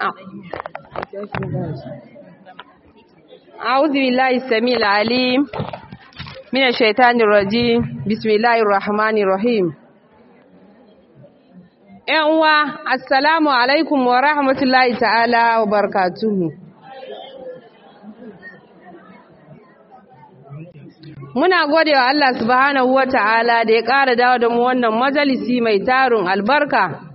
أعوذ بالله السميع العليم من الشيطان الرجيم بسم الله الرحمن الرحيم uwa assalamu alaikum wa rahmatullahi ta'ala wa barakatuhu muna gode wa Allah subhanahu wa ta'ala da ya ƙara dawo da mu wannan majalisi mai tarin albarka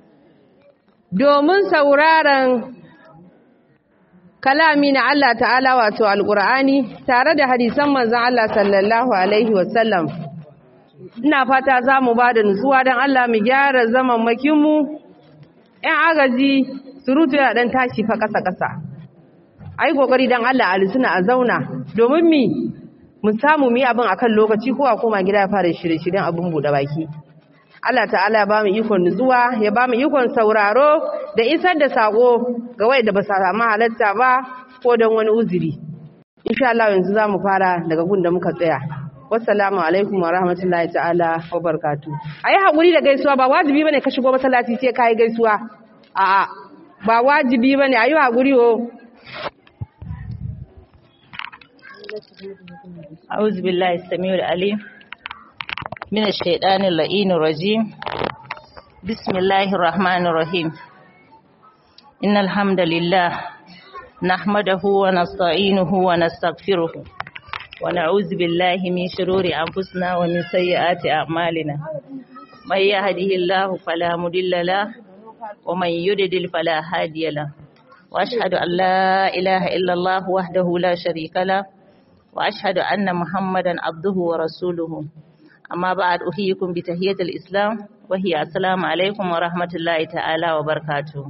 domin sauraron kalami na Allah ta'ala wato alƙur'ani tare da hadisan manzon Allah sallallahu alaihi wasallam ina fata za mu ba da nutsuwa don Allah mu gyara zaman makinmu ‘yan agaji surutu yana ɗan tashi fa ƙasa-ƙasa a yi ƙoƙari don Allah a lisuna a zauna domin mi mu samu mi abin a kan lokaci ko a koma gida ya fara shirye-shiryen abin buɗe baki Allah ta'ala ya ba mu ikon nutsuwa ya ba mu ikon sauraro da isar da saƙo ga wai da ba sa samu halatta ba ko don wani uzuri insha Allah yanzu za mu fara daga gun da muka tsaya wassalamu alaikum wa rahmatullahi ta'ala wa barkatu a yi haƙuri da gaisuwa ba wajibi ba ne ka shigo masallaci sai ka yi gaisuwa a ba wajibi ba ne a yi haƙuri o أعوذ بالله السميع العليم من الشيطان اللئين الرجيم بسم الله الرحمن الرحيم إن الحمد لله نحمده ونستعينه ونستغفره ونعوذ بالله من شرور أنفسنا ومن سيئات أعمالنا من يهده الله فلا مضل له ومن يضلل فلا هادي له وأشهد أن لا إله إلا الله وحده لا شريك له وأشهد أن محمدا عبده ورسوله أما بعد أحييكم بتحية الإسلام وهي السلام عليكم ورحمة الله تعالى وبركاته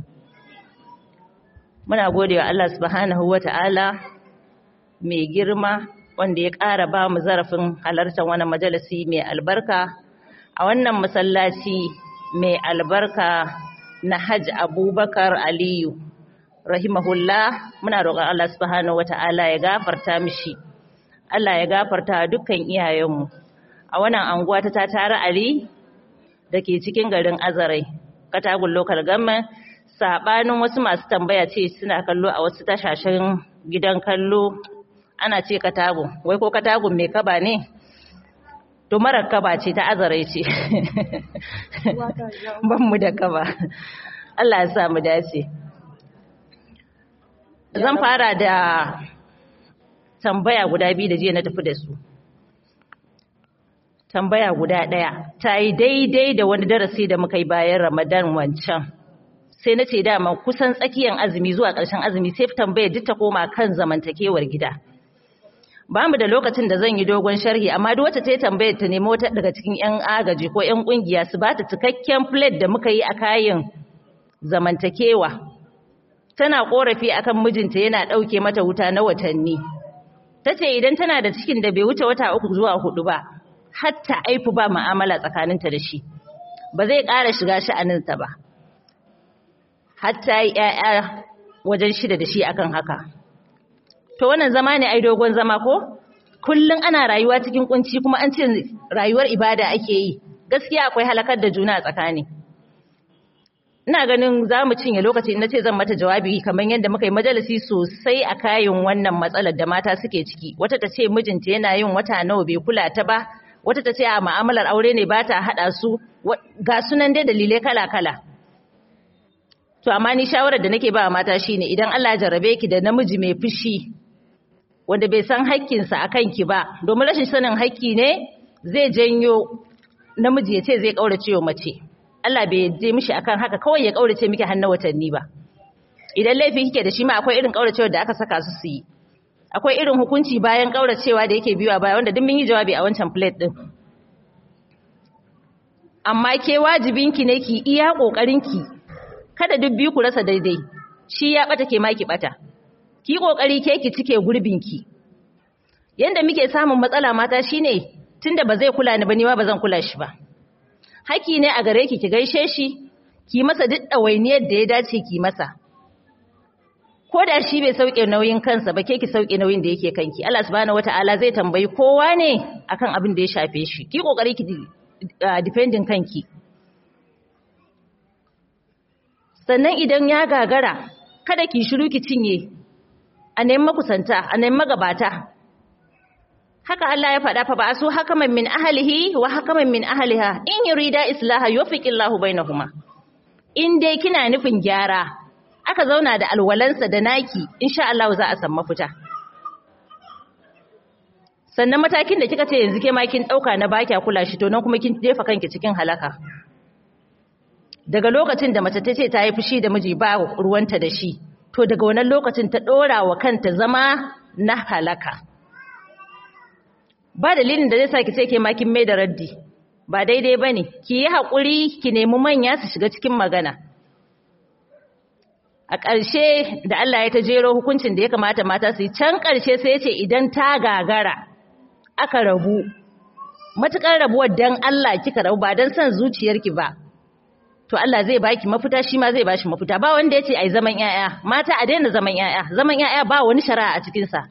muna gode wa Allah subhanahu wa ta'ala mai girma wanda ya ƙara ba mu zarafin halartar wani majalisi mai albarka a wannan masallaci mai albarka na hajj abubakar aliyu rahimahullah muna roƙon Allah subhanahu wa ta'ala ya gafarta mishi Allah ya gafarta dukkan iyayenmu a wannan anguwa ta tara ali da ke cikin garin azarai katagun local government sabanin wasu masu tambaya ce suna kallo a wasu tashashen gidan kallo ana ce katagun wai ko katagun mai kaba ne to marar kaba ce ta azarai ce ban mu da kaba Allah ya sa mu dace zan fara da tambaya guda biyu da jiya na tafi da su tambaya guda ɗaya ta yi daidai da wani darasi da muka yi bayan ramadan wancan sai na ce dama kusan tsakiyar azumi zuwa ƙarshen azumi sai tambaya duk ta koma kan zamantakewar gida ba mu da lokacin da zan yi dogon sharhi amma duk wacce ta yi tambayar ta nemi wata daga cikin 'yan agaji ko 'yan ƙungiya su ba ta cikakken plate da muka yi a kayan zamantakewa tana ƙorafi akan mijinta yana ɗauke mata wuta na watanni ta ce idan tana da cikin da bai wuce wata uku zuwa hudu ba hatta aifu ba mu'amala tsakaninta da shi ba zai ƙara shiga sha'aninta ba hatta yi ‘ya'ya wajen shida da shi akan haka to wannan zama ne ai dogon zama ko kullum ana rayuwa cikin kunci kuma an ce rayuwar ibada ake yi gaskiya akwai halakar da juna a tsakani ina ganin za mu cinye lokaci na ce zan mata jawabi kamar yadda muka yi majalisi sosai a kayan wannan matsalar da mata suke ciki wata ta ce mijinta yana yin wata nawa bai kula ta ba wata ta ce a ma'amalar aure ne ba ta haɗa su ga sunan dai dalilai kala-kala to amma ni shawarar da nake ba mata shine idan Allah ya jarrabe ki da namiji mai fushi wanda bai san haƙƙinsa a kanki ba domin rashin sanin haƙƙi ne zai janyo namiji ya ce zai ƙaurace wa mace Allah bai je mishi akan haka kawai ya kaurace miki har na watanni ba idan laifi kike da shi ma akwai irin kauracewar da aka saka su su yi akwai irin hukunci bayan kauracewa da yake biyowa baya wanda duk mun yi jawabi a wancan plate din amma ke wajibinki ne ki iya kokarinki kada duk biyu ku rasa daidai shi ya bata ke ma ki bata ki kokari ke ki cike gurbinki yanda muke samun matsala mata shine tunda ba zai kula ni ba ni ma ba zan kula shi ba haki ne a gare ki ki gaishe shi ki masa duk ɗawainiyar da ya dace ki masa ko da shi bai sauke nauyin kansa ba ke ki sauke nauyin da yake kanki Allah subhanahu wataala zai tambayi kowa ne akan abin da ya shafe shi ki kokari ki depending kanki sannan idan ya gagara kada ki shiru ki cinye a nemi makusanta a nemi magabata haka Allah ya faɗa fa ba su hakaman min ahlihi wa hakaman min ahliha in yurida islaha yufiqillahu bainahuma in dai kina nufin gyara aka zauna da alwalansa da naki insha Allah za a san mafita sannan matakin da kika ce yanzu ke ma kin dauka na baki kula shi to nan kuma kin jefa kanki cikin halaka daga lokacin da mace ta ce ta yi fushi da miji ba ruwanta da shi to daga wannan lokacin ta dora wa kanta zama na halaka ba dalilin da zai sa ki ce ke ma kin mai da raddi ba daidai bane ki yi hakuri ki nemi manya su shiga cikin magana a ƙarshe da Allah ya ta jero hukuncin da ya kamata mata su yi can ƙarshe sai ya ce idan ta gagara aka rabu matuƙar rabuwar dan Allah kika rabu ba dan son zuciyarki ba to Allah zai baki mafita shi ma zai bashi mafita ba wanda yace ai zaman yaya mata a daina zaman yaya zaman yaya ba wani shari'a a cikin sa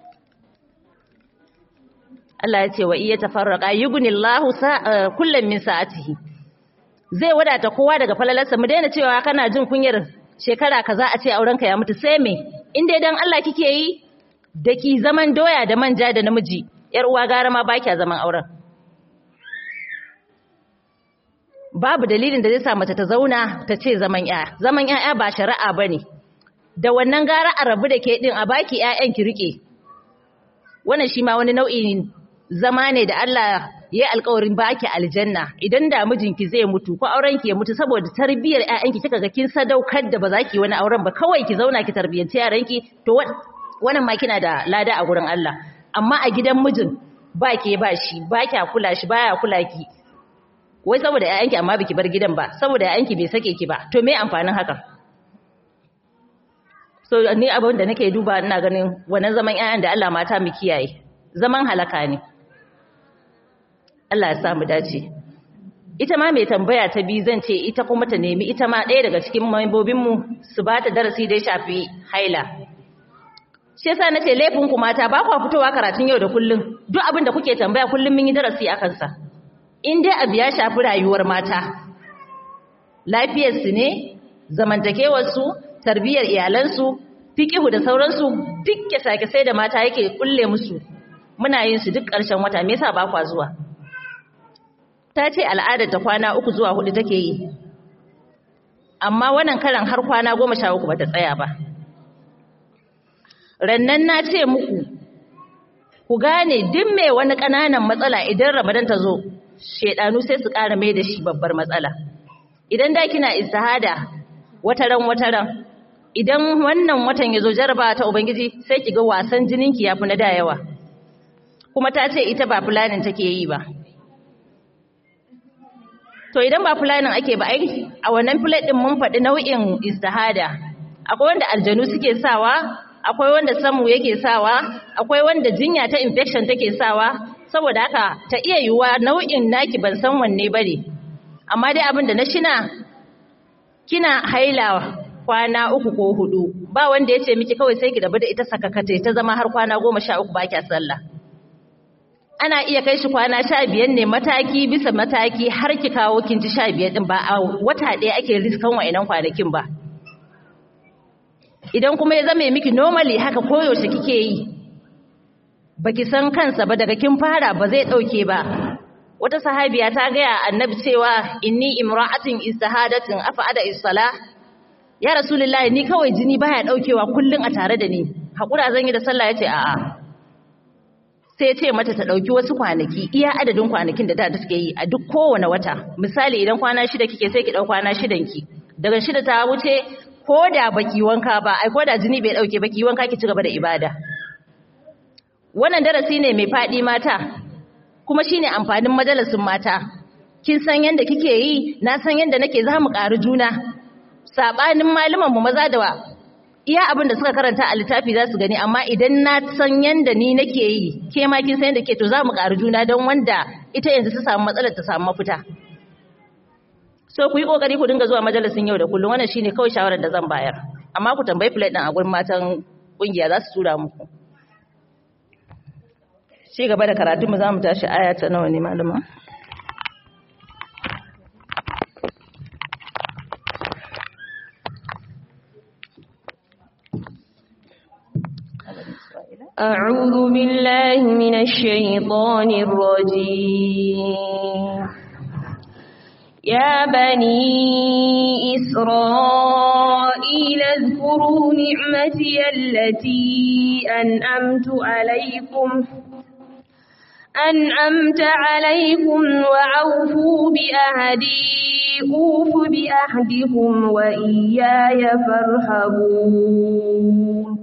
Allah ya ce wa iya tafarraqa yughnillahu kullam min sa'atihi zai wadata kowa daga falalarsa mu daina cewa kana jin kunyar shekara kaza a ce aurenka ya mutu sai me in dai dan Allah kike yi da ki zaman doya da manja da namiji yar uwa gara ma ba kya zaman auren babu dalilin da zai sa mace ta zauna ta ce zaman yaya zaman yaya ba shari'a bane da wannan gara a rabu da ke din a baki yayan ki rike wannan shi ma wani nau'in zama ne da Allah ya alƙawarin baki aljanna idan da mijinki zai mutu ko auren ki ya mutu saboda tarbiyyar ƴaƴanki kika ga kin sadaukar da ba za ki wani auren ba kawai ki zauna ki tarbiyyanci yaranki to wannan ma kina da lada a gurin Allah amma a gidan mijin ba ke ba shi ba kya kula shi baya kula ki wai saboda ƴaƴanki amma biki bar gidan ba saboda ƴaƴanki bai sake ki ba to me amfanin haka so ni abin da nake duba ina ganin wannan zaman ƴaƴan da Allah mata mu kiyaye zaman halaka ne Allah ya sa mu dace ita ma mai tambaya ta bi zan ce ita kuma ta nemi ita ma ɗaya daga cikin membobin mu su ba ta darasi da ya shafi haila shi yasa nace laifin ku mata ba ku fitowa karatun yau da kullun duk abin da kuke tambaya kullun mun yi darasi akan sa in dai abu ya shafi rayuwar mata lafiyar su ne zamantakewar su tarbiyyar iyalan su fiqihu da sauransu duk sake sai da mata yake kulle musu muna yin su duk ƙarshen wata me yasa ba kwa zuwa ta ce al'adar ta kwana uku zuwa hudu take yi amma wannan karan har kwana goma sha uku bata tsaya ba rannan na ce muku ku gane duk mai wani ƙananan matsala idan ramadan ta zo shedanu sai su ƙara mai da shi babbar matsala idan da kina istihada wataran wataran idan wannan watan ya zo jaraba ta ubangiji sai ki ga wasan jininki ya fi na da yawa kuma ta ce ita ba fulanin take yi ba to idan ba fulanin ake ba ai a wannan plate din mun faɗi nau'in istihada akwai wanda aljanu suke sawa akwai wanda samu yake sawa akwai wanda jinya ta infection take sawa saboda haka ta iya yiwuwa nau'in naki ban san wanne bane amma dai abin da na shina kina haila kwana uku ko hudu ba wanda ya ce miki kawai sai ki rabu da ita sakakate ta zama har kwana goma sha uku ba kya sallah ana iya kai shi kwana sha biyar ne mataki bisa mataki har ki kawo kin ci sha biyar din ba a wata ɗaya ake riskan wa'inan kwanakin ba idan kuma ya zame miki normally haka koyaushe kike yi baki san kansa ba daga kin fara ba zai ɗauke ba wata sahabiya ta gaya annabi cewa inni imra'atin istihadatin afa'ada is-sala ya rasulullahi ni kawai jini baya daukewa kullun a tare da ni hakura zan yi da sallah yace a'a sai ya ce mata ta ɗauki wasu kwanaki iya adadin kwanakin da da take yi a duk kowane wata misali idan kwana shida kike sai ki ɗau kwana shidan ki daga shida ta wuce ko da baki wanka ba ai ko da jini bai ɗauke baki wanka ki ci gaba da ibada wannan darasi ne mai faɗi mata kuma shine amfanin majalisin mata kin san yanda kike yi na san yanda nake za mu ƙari juna sabanin malaman mu maza da iya abin da suka karanta a littafi za su gani amma idan na san yanda ni nake yi ke ma kin san yanda ke to za mu ƙari juna don wanda ita yanzu ta samu matsalar ta samu mafita so ku yi kokari ku dinga zuwa majalisin yau da kullum wannan shine kawai shawarar da zan bayar amma ku tambayi plate din a gurin matan kungiya za su tura muku ci gaba da karatu mu za mu tashi aya ta nawa ne malama أعوذ بالله من الشيطان الرجيم يا بني إسرائيل اذكروا نعمتي التي أنعمت عليكم أنعمت عليكم وأوفوا بأهدي أوف بأهدكم وإياي فارهبون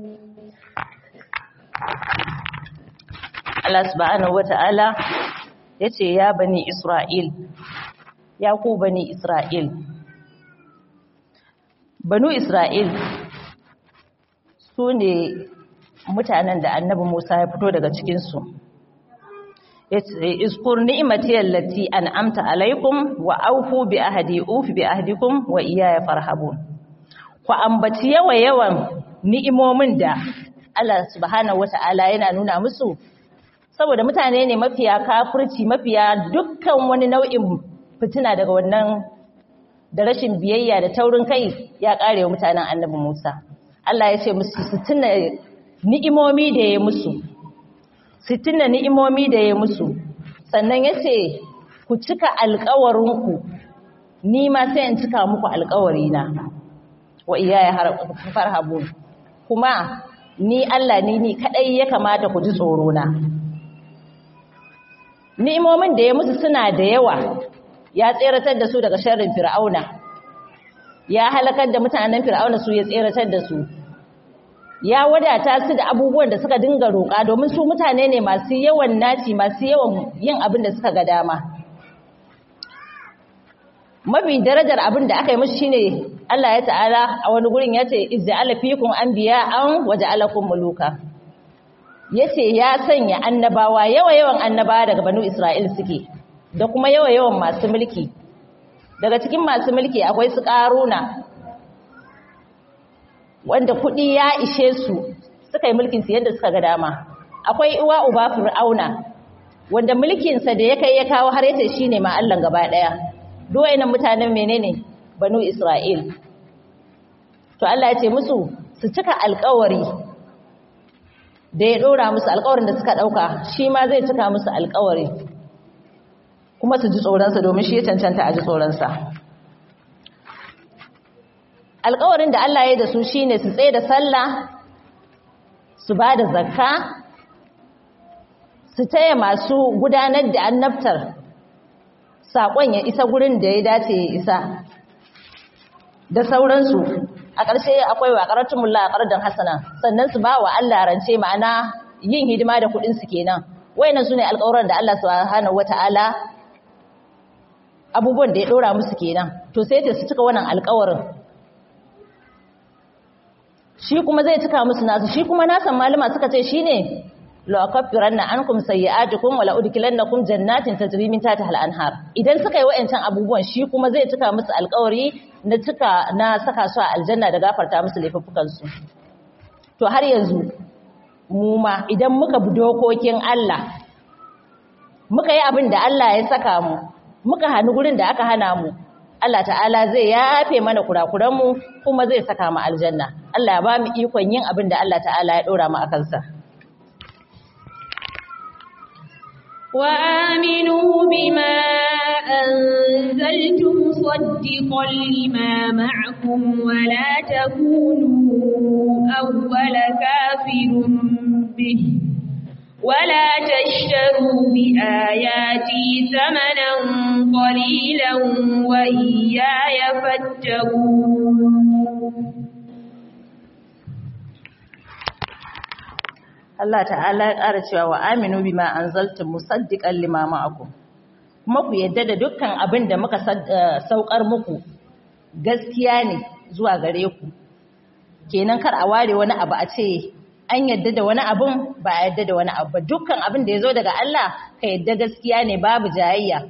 Allah subhanahu wata'ala yace ya bani Isra'il ya ku bani Isra'il Banu Isra'il su ne mutanen da annabi Musa ya fito daga cikinsu yace iskur ni'mati allati an'amta alaikum wa aufu bi ahdi ufi bi ahdikum wa iyaya farhabun ku ambaci yawa yawan ni'imomin da Allah subhanahu wata'ala yana nuna musu saboda mutane ne mafiya kafirci mafiya dukkan wani nau'in fitina daga wannan da rashin biyayya da taurin kai ya kare wa mutanen annabi Musa Allah ya ce musu su tuna ni'imomi da ya musu su tuna ni'imomi da ya musu sannan ya ce ku cika alkawarinku ni ma sai in cika muku alkawarina wa iyaya farhabun kuma ni Allah ni ni kadai ya kamata ku ji tsoro na ni'imomin da ya musu suna da yawa ya tseratar da su daga sharrin fir'auna ya halakar da mutanen fir'auna su ya tseratar da su ya wadata su da abubuwan da suka dinga roƙa domin su mutane ne masu yawan naci masu yawan yin abin da suka ga dama mafi darajar abin da aka yi musu shine Allah ya ta'ala a wani gurin ya ce izja'ala fikum anbiya'an waja'alakum muluka yace ya sanya annabawa yawa yawan annabawa daga banu Isra'il suke da kuma yawa yawan masu mulki daga cikin masu mulki akwai su karuna wanda kuɗi ya ishe su suka yi mulkin su yadda suka ga dama akwai uwa uba fir'auna wanda mulkinsa da ya kai ya kawo har yace shine ma Allah gaba daya duwayenan mutanen menene banu Isra'il to Allah ya ce musu su cika alƙawari da ya dora musu alƙawarin da suka dauka shi ma zai cika musu alƙawari kuma su ji tsoronsa domin shi ya cancanta a ji tsoronsa alƙawarin da Allah ya yi da su shine su tsaye da sallah su ba da zakka su taya masu gudanar da annabtar saƙon ya isa gurin da ya dace ya isa da sauransu a ƙarshe akwai wa ƙaratun mulla a ƙarar hasana sannan su ba wa Allah rance ma'ana yin hidima da kuɗinsu kenan wayannan su ne alƙawuran da Allah subhanahu wata'ala abubuwan da ya ɗora musu kenan to sai ta su cika wannan alƙawarin shi kuma zai cika musu nasu shi kuma nasan malama suka ce shine la akaffiranna ankum sayyi'atukum wa la udkhilannakum jannatin tajri min tahtiha al-anhar idan suka yi wayancan abubuwan shi kuma zai cika musu alƙawari na cika na saka su a aljanna da gafarta musu laifukan su to har yanzu mu ma idan muka bi dokokin Allah muka yi abin da Allah ya saka mu muka hannu gurin da aka hana mu Allah ta'ala zai yafe mana kurakuran mu kuma zai saka mu aljanna Allah ya ba mu ikon yin abin da Allah ta'ala ya dora mu akan sa وآمنوا بما أنزلت مصدقا لما معكم ولا تكونوا أول كافر به ولا تشتروا بآياتي ثمنا قليلا وإياي فاتقون Allah ta'ala ya ƙara cewa wa aminu bima anzaltum musaddiqan lima ma'akum kuma ku yadda da dukkan abin da muka saukar muku gaskiya ne zuwa gare ku kenan kar a ware wani abu a ce an yadda da wani abun ba a yadda da wani abu ba dukkan abin da ya zo daga Allah ka yadda gaskiya ne babu jayayya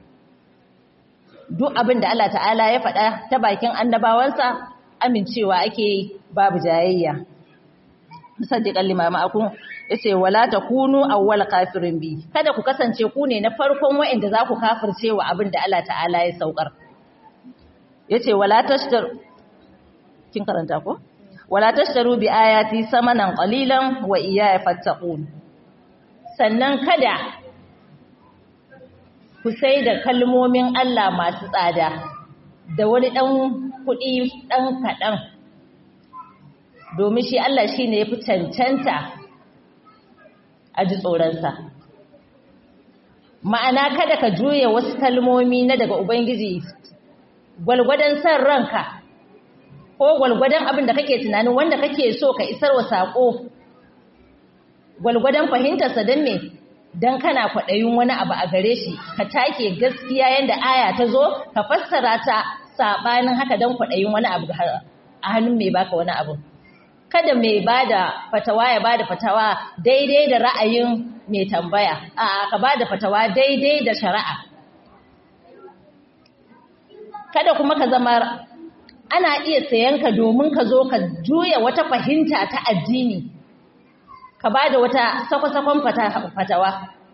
duk abin da Allah ta'ala ya faɗa ta bakin annabawansa amincewa ake babu jayayya musaddiqan lima ma'akum yace wala takunu awwal kafirin bi kada ku kasance ku ne na farkon wa'anda za ku kafirce wa abin da Allah ta'ala ya saukar yace wala tashtar kin karanta ko wala tashtaru bi ayati samanan qalilan wa iyaya fattaqun sannan kada ku sai da kalmomin Allah masu tsada da wani dan kuɗi dan kaɗan domin shi Allah shine yafi cancanta a ji tsoronsa ma'ana kada ka juya wasu kalmomi na daga ubangiji gwalgwadon san ranka ko gwalgwadon abin da kake tunanin wanda kake so ka isar wa saƙo gwalgwadon fahimtarsa don me don kana kwaɗayin wani abu a gare shi ka take gaskiya yadda aya ta zo ka fassara ta saɓanin haka don kwaɗayin wani abu a hannun mai baka wani abu kada mai bada fatawa ya bada fatawa daidai da ra'ayin mai tambaya a ka bada fatawa daidai da shari'a kada kuma ka zama ana iya sayan ka domin ka zo ka juya wata fahimta ta addini ka bada wata sakwa-sakon fatawa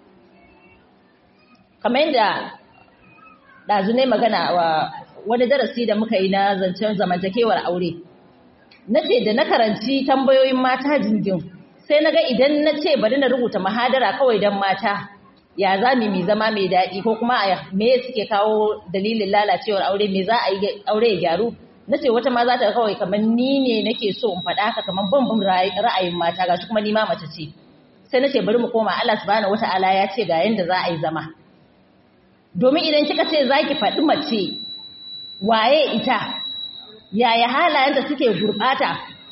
kamar yadda ɗazu ne magana wa wani darasi da muka yi na zancen zamantakewar aure na ce da na karanci tambayoyin mata jingin sai na ga idan na ce bari na rubuta mahadara kawai don mata ya za mu mi zama mai daɗi ko kuma me suke kawo dalilin lalacewar aure me za a yi aure ya gyaru na ce wata ma za ta kawai kamar ni ne nake so in faɗa haka kamar ban bin ra'ayin mata gashi kuma ni ma mace ce sai na ce bari mu koma Allah subhanahu wata'ala ya ce ga yanda za a yi zama domin idan kika ce za ki faɗi mace waye ita yaya halayenta suke gurɓata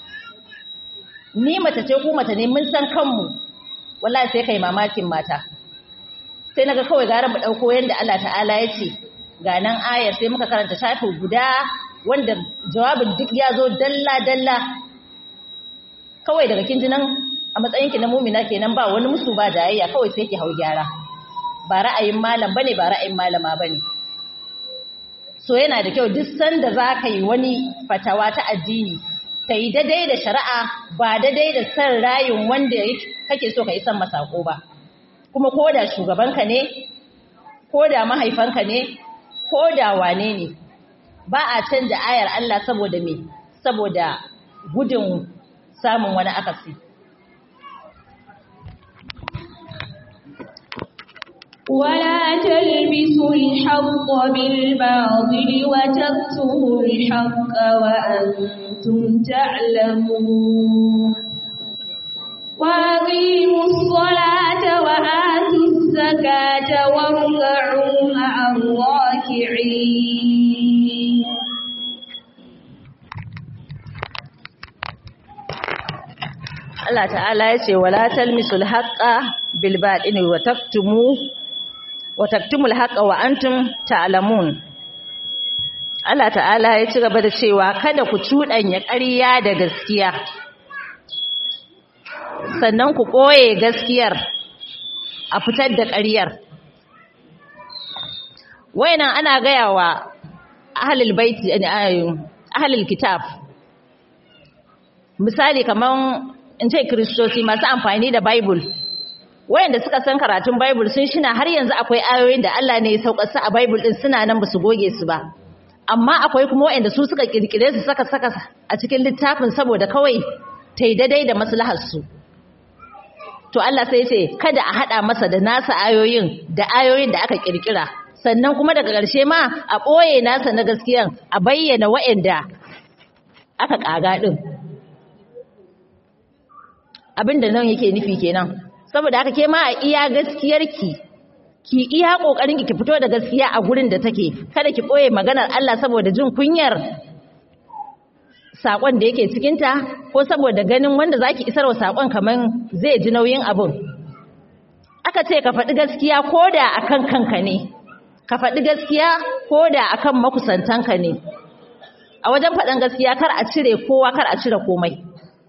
ni mace ce ko mace ne mun san kanmu wallahi sai kai mamakin mata sai naga kawai gara mu dauko yanda Allah ta'ala ya ce ga nan ayar sai muka karanta shafi guda wanda jawabin duk ya zo dalla dalla kawai daga kin nan a matsayin ki na mumina kenan ba wani musu ba jayayya kawai sai ki hau gyara ba ra'ayin malam bane ba ra'ayin malama bane so yana da kyau duk sanda za ka yi wani fatawa ta addini ta yi daidai da shari'a ba daidai da san rayin wanda kake so ka yi san masako ba kuma ko da shugabanka ne ko da mahaifanka ne ko da wane ne ba a canja ayar Allah saboda me saboda gudun samun wani akasi ولا تلبسوا الحق بالباطل وتكتموا الحق وأنتم تعلمون وأقيموا الصلاة وآتوا الزكاة واركعوا مع الراكعين Allah ta'ala ya ce wala talmisul haqqa bil batini wa taktumu wa taktumul haqqa wa antum ta'lamun Allah ta'ala ya ci gaba da cewa kada ku cuɗanya ƙarya da gaskiya sannan ku ɓoye gaskiyar a fitar da ƙaryar wayannan ana gaya wa ahlul baiti ahlul kitab misali kaman in ce kristoci masu amfani da bible wayanda suka san karatun bible sun shina har yanzu akwai ayoyin da Allah ne ya saukar su a bible din suna nan ba su goge su ba amma akwai kuma wayanda su suka kirkire su saka saka a cikin littafin saboda kawai tai daidai da maslahar su to Allah sai ce kada a hada masa da nasa ayoyin da ayoyin da aka kirkira sannan kuma daga ƙarshe ma a ɓoye nasa na gaskiyan a bayyana wayanda aka ƙaga din abin da nan yake nufi kenan saboda haka ke ma a iya gaskiyarki ki iya kokarin ki fito da gaskiya a gurin da take kada ki boye maganar Allah saboda jin kunyar sakon da yake cikin ta ko saboda ganin wanda zaki isarwa sakon kaman zai ji nauyin abun aka ce ka faɗi gaskiya koda akan kanka ne ka faɗi gaskiya koda akan makusantanka ne a wajen faɗan gaskiya kar a cire kowa kar a cire komai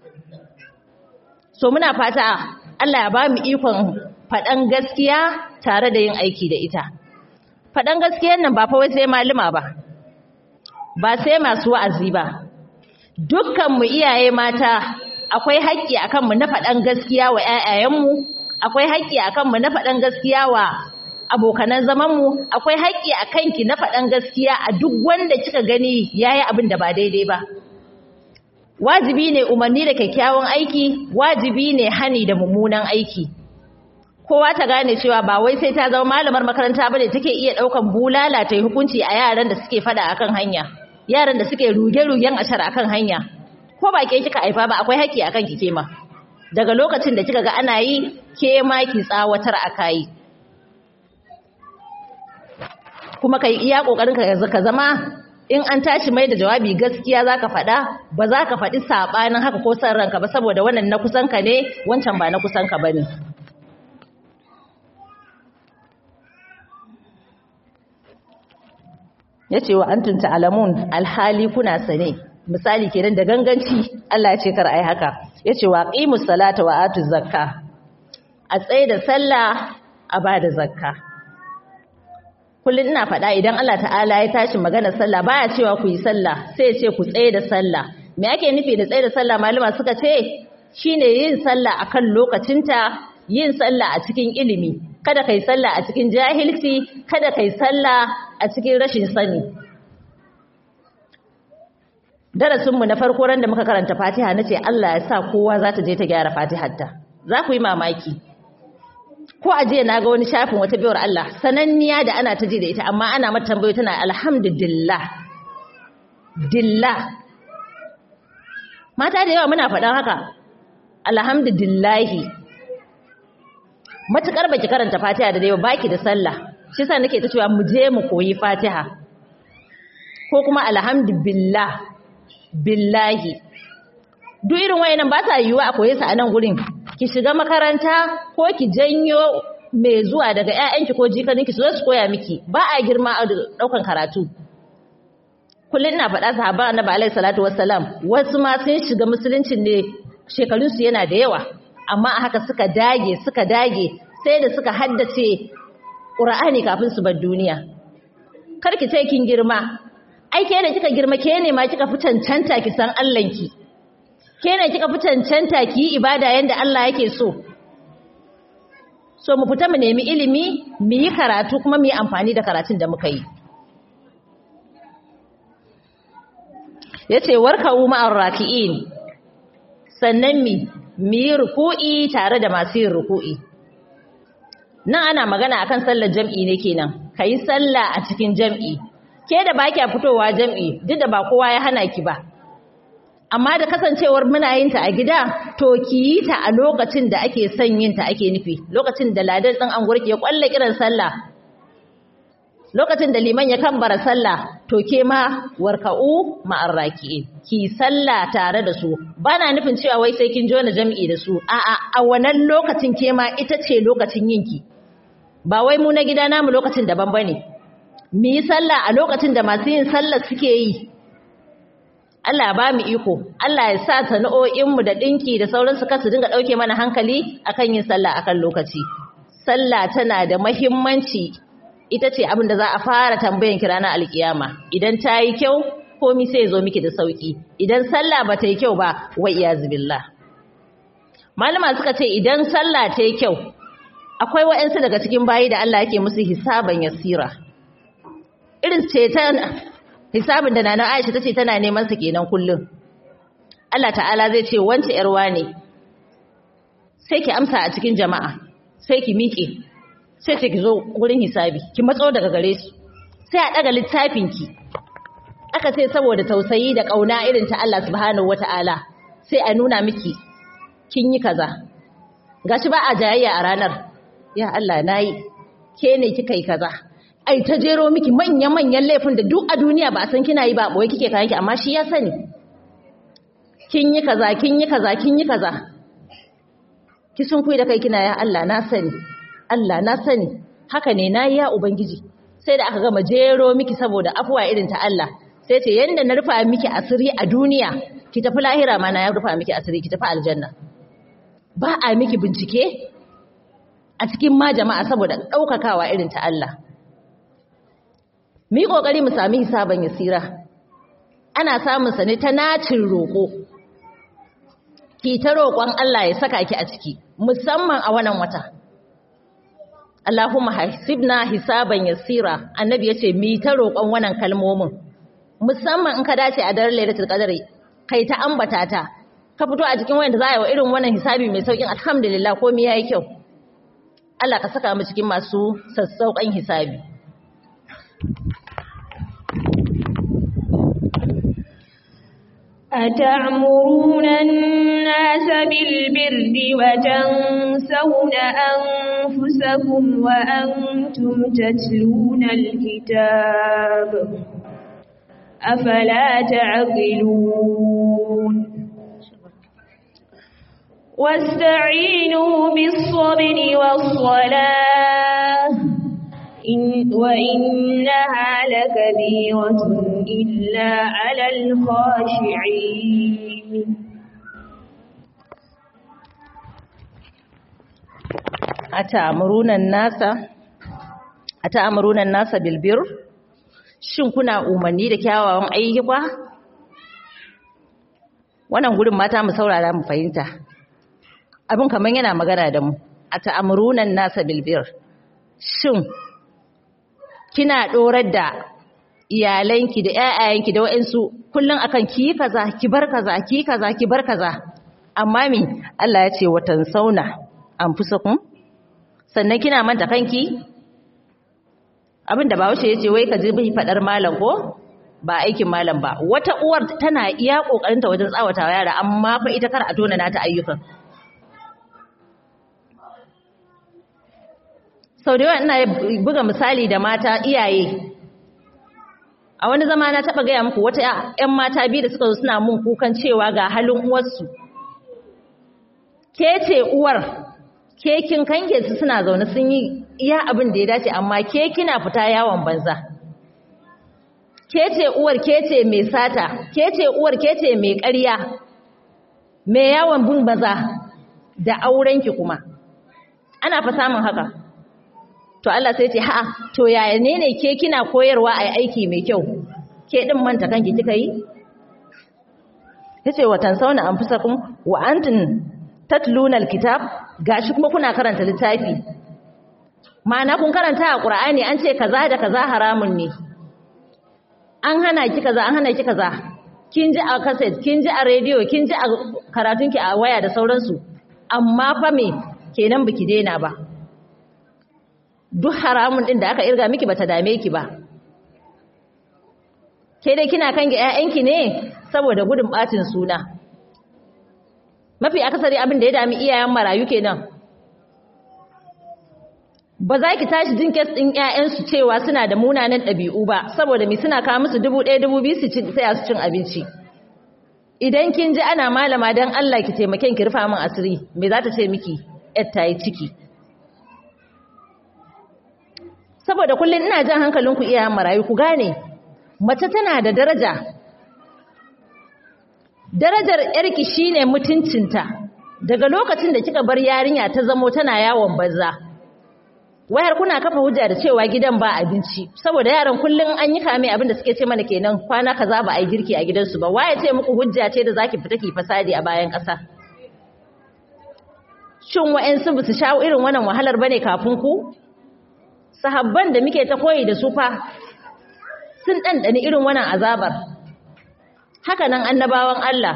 so muna fata Allah ya ba mu ikon faɗan gaskiya tare da yin aiki da ita faɗan gaskiyan nan ba fa wai sai malama ba ba sai masu wa'azi ba dukkan mu iyaye mata akwai haƙƙi akan mu na faɗan gaskiya wa ƴaƴayenmu akwai haƙƙi akan mu na faɗan gaskiya wa abokanan zaman mu akwai haƙƙi akan ki na faɗan gaskiya a duk wanda kika gani yayi abin da ba daidai ba wajibi ne umarni da kyakkyawan aiki wajibi ne hani da mummunan aiki kowa ta gane cewa ba wai sai ta zama malamar makaranta bane take iya daukan bulala ta yi hukunci a yaran da suke fada akan hanya yaran da suke ruge-rugen ashar akan hanya ko ba ke kika haifa ba akwai haƙƙi akan ki kema daga lokacin da kika ga ana yi ke ma ki tsawatar akai kuma kai iya kokarin ka zama in an tashi mai da jawabi gaskiya zaka faɗa ba za ka faɗi sabanin haka ko san ranka ba saboda wannan na kusan ka ne wancan ba na kusan ka bane yace wa antum ta'lamun alhali kuna sane misali kenan da ganganci Allah ya ce kar ai haka yace wa qimus salata wa atuz zakka a tsaye da sallah a bada zakka kullum ina faɗa idan Allah ta'ala ya tashi magana sallah baya cewa ku yi sallah sai ya ce ku tsaye da sallah me ake nufi da tsaye da sallah malama suka ce shine yin sallah akan lokacinta yin sallah a cikin ilimi kada kai sallah a cikin jahilci kada kai sallah a cikin rashin sani darasin mu na farko ran da muka karanta Fatiha nace Allah ya sa kowa za ta je ta gyara Fatiharta za ku yi mamaki ko a jiya na ga wani shafin wata biyar Allah sananniya da ana ta ji da ita amma ana mata tambayo tana alhamdulillah dillah mata da yawa muna faɗan haka alhamdulillahi matukar baki karanta fatiha da yawa baki da sallah shi yasa nake ta cewa mu je mu koyi fatiha ko kuma alhamdulillah billahi duk irin wayannan ba sa yiwuwa a koye su a nan gurin ki shiga makaranta ko ki janyo mai zuwa daga ƴaƴanki ko jikaninki su zo su koya miki ba a girma a ɗaukan karatu kullum ina faɗa sahaba annabi alaihi salatu wassalam wasu ma sun shiga musuluncin ne shekarun su yana da yawa amma a haka suka dage suka dage sai da suka haddace Qur'ani kafin su bar duniya kar ki ce kin girma ai ke ne kika girma ke ne ma kika fi cancanta ki san Allahnki ke ne kika fi cancanta ki yi ibada yanda Allah yake so so mu fita mu nemi ilimi mu yi karatu kuma mu yi amfani da karatun da muka yi yace warka'u ma'ar raki'in sannan mi mi ruku'i tare da masu yin ruku'i nan ana magana akan sallar jam'i ne kenan kai sallah a cikin jam'i ke da baki fitowa jam'i duk da ba kowa ya hana ki ba amma da kasancewar muna yin ta a gida to ki yi ta a lokacin da ake son yin ta ake nufi lokacin da ladan din an gurke ya kwalle kiran sallah lokacin da liman ya kambara sallah to ke ma warka'u ma'ar raki'in ki sallah tare da su bana nufin cewa wai sai kin jona jami'i da su a'a a wannan lokacin ke ma ita ce lokacin yinki ba wai mu na gida namu lokacin daban bane mu yi sallah a lokacin da masu yin sallah suke yi Allah ba mu iko Allah ya sa sana'o'inmu da ɗinki da sauransu kasu dinga ɗauke mana hankali akan yin sallah akan lokaci sallah tana da mahimmanci ita ce abin da za a fara tambayan ki ranar alkiyama idan ta yi kyau komi sai zo miki da sauki idan sallah ba ta yi kyau ba wa iyaz billah malama suka ce idan sallah ta yi kyau akwai wa'ansu daga cikin bayi da Allah yake musu hisaban yasira irin ce ta hisabin da nana Aisha tace tana neman sa kenan kullum Allah ta'ala zai ce wance yarwa ne sai ki amsa a cikin jama'a sai ki miƙe sai ce ki zo wurin hisabi ki matso daga gare su sai a daga littafin ki aka ce saboda tausayi da kauna irin ta Allah subhanahu wataala sai a nuna miki kin yi kaza gashi ba a jayayya a ranar ya Allah nayi ke ne kika yi kaza ai ta jero miki manyan manyan laifin da duk a duniya ba a san kina yi ba boye kike kayan ki amma shi ya sani kin yi kaza kin yi kaza kin yi kaza ki sun kuyi da kai kina ya Allah na sani Allah na sani haka ne nayi ya ubangiji sai da aka gama jero miki saboda afuwa irin ta Allah sai ce yanda na rufa miki asiri a duniya ki tafi lahira ma na ya rufa miki asiri ki tafi aljanna ba a miki bincike a cikin ma jama'a saboda daukakawa irin ta Allah mu yi kokari mu sami hisaban yasira ana samun sa ne ta nacin roko ki ta roƙon Allah ya saka ki a ciki musamman a wannan wata Allahumma hasibna hisaban yasira annabi yace mi ta roƙon wannan kalmomin musamman in ka dace a daren lailatul qadri kai ta ambata ta ka fito a cikin wayanda za a yi wa irin wannan hisabi mai saukin alhamdulillah komai yayi kyau Allah ka saka mu cikin masu sassauƙan hisabi أتعمرون الناس بالبر وتنسون أنفسكم وأنتم تتلون الكتاب أفلا تعقلون واستعينوا بالصبر والصلاة إن وإنها لكبيرة إلا على الخاشعين أتأمرون الناس أتأمرون الناس بالبر shin kuna umarni da kyawawan ayyuka wannan gurin mata mu saurara mu fahimta abin kaman yana magana da mu ata'amuruna nasa bilbir shin kina dorar da iyalanki da ƴaƴayenki da waɗansu kullun akan ki kaza ki bar kaza ki kaza ki bar kaza amma me Allah ya ce watan sauna anfusakum sannan kina manta kanki abinda Bahaushe ya ce wai ka ji bai fadar malam ko ba aikin malam ba wata uwar tana iya kokarinta wajen tsawatawa yara amma fa ita kar a tona nata ayyukan sau da yawa ina buga misali da mata iyaye a wani zama na taɓa gaya muku wata 'yan mata biyu da suka zo suna mun kukan cewa ga halin uwarsu ke ce uwar ke kin kange su suna zaune sun yi iya abin da ya dace amma ke kina fita yawon banza ke ce uwar ke ce mai sata ke ce uwar ke ce mai ƙarya mai yawon bin banza da aurenki kuma ana fa samun haka to Allah sai ce ha'a to yaya ne ne ke kina koyarwa a aiki mai kyau ke din manta kanki kika yi yace watan sauna anfusakum wa antum tatluna alkitab gashi kuma kuna karanta littafi ma'ana kun karanta a qur'ani an ce kaza da kaza haramun ne an hana ki kaza an hana ki kaza kin ji a cassette kin ji a radio kin ji a karatunki a waya da sauransu amma fa me kenan biki daina ba duk haramun din da aka irga miki bata dame ki ba ke dai kina kan ga ƴaƴanki ne saboda gudun bacin suna mafi akasari abin da ya dami iyayen marayu kenan ba za ki tashi jin kes ɗin ƴaƴansu cewa suna da munanan ɗabi'u ba saboda mi suna kawo musu dubu ɗaya dubu biyu su tsaya su cin abinci idan kin ji ana malama don Allah ki taimaken ki rufa min asiri me za ta ce miki ƴar ta yi ciki saboda kullum ina jan hankalinku iyayen marayu ku gane mace tana da daraja darajar yarki shine mutuncinta daga lokacin da kika bar yarinya ta zamo tana yawon banza wayar kuna kafa hujja da cewa gidan ba abinci saboda yaran kullum an yi kame abin da suke ce mana kenan kwana kaza ba a yi girki a gidansu ba waye ce muku hujja ce da zaki fita ki fasadi a bayan ƙasa shin wa'ansu ba su shawo irin wannan wahalar bane kafin ku sahabban da muke ta koyi da su fa sun ɗanɗani irin wannan azabar haka nan annabawan Allah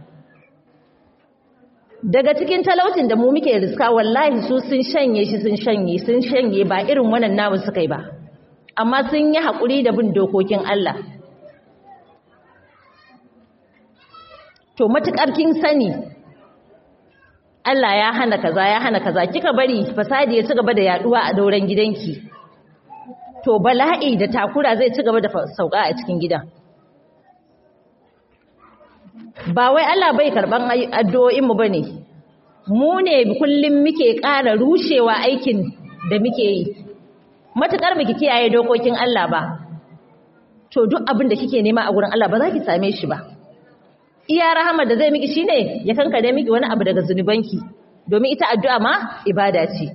daga cikin talaucin da mu muke riska wallahi su sun shanye shi sun shanye sun shanye ba irin wannan namu suka yi ba amma sun yi haƙuri da bin dokokin Allah to matuƙar kin sani Allah ya hana kaza ya hana kaza kika bari fasadi ya ci gaba da yaduwa a dauran gidanki to bala'i da takura zai ci gaba da sauka a cikin gidan ba wai Allah bai karban addu'o'in mu bane mu ne kullum muke ƙara rushewa aikin da muke yi matukar biki kiyaye dokokin Allah ba to duk abin da kike nema a gurin Allah ba za ki same shi ba iya rahama da zai miki shine ya kankare miki wani abu daga zunubanki domin ita addu'a ma ibada ce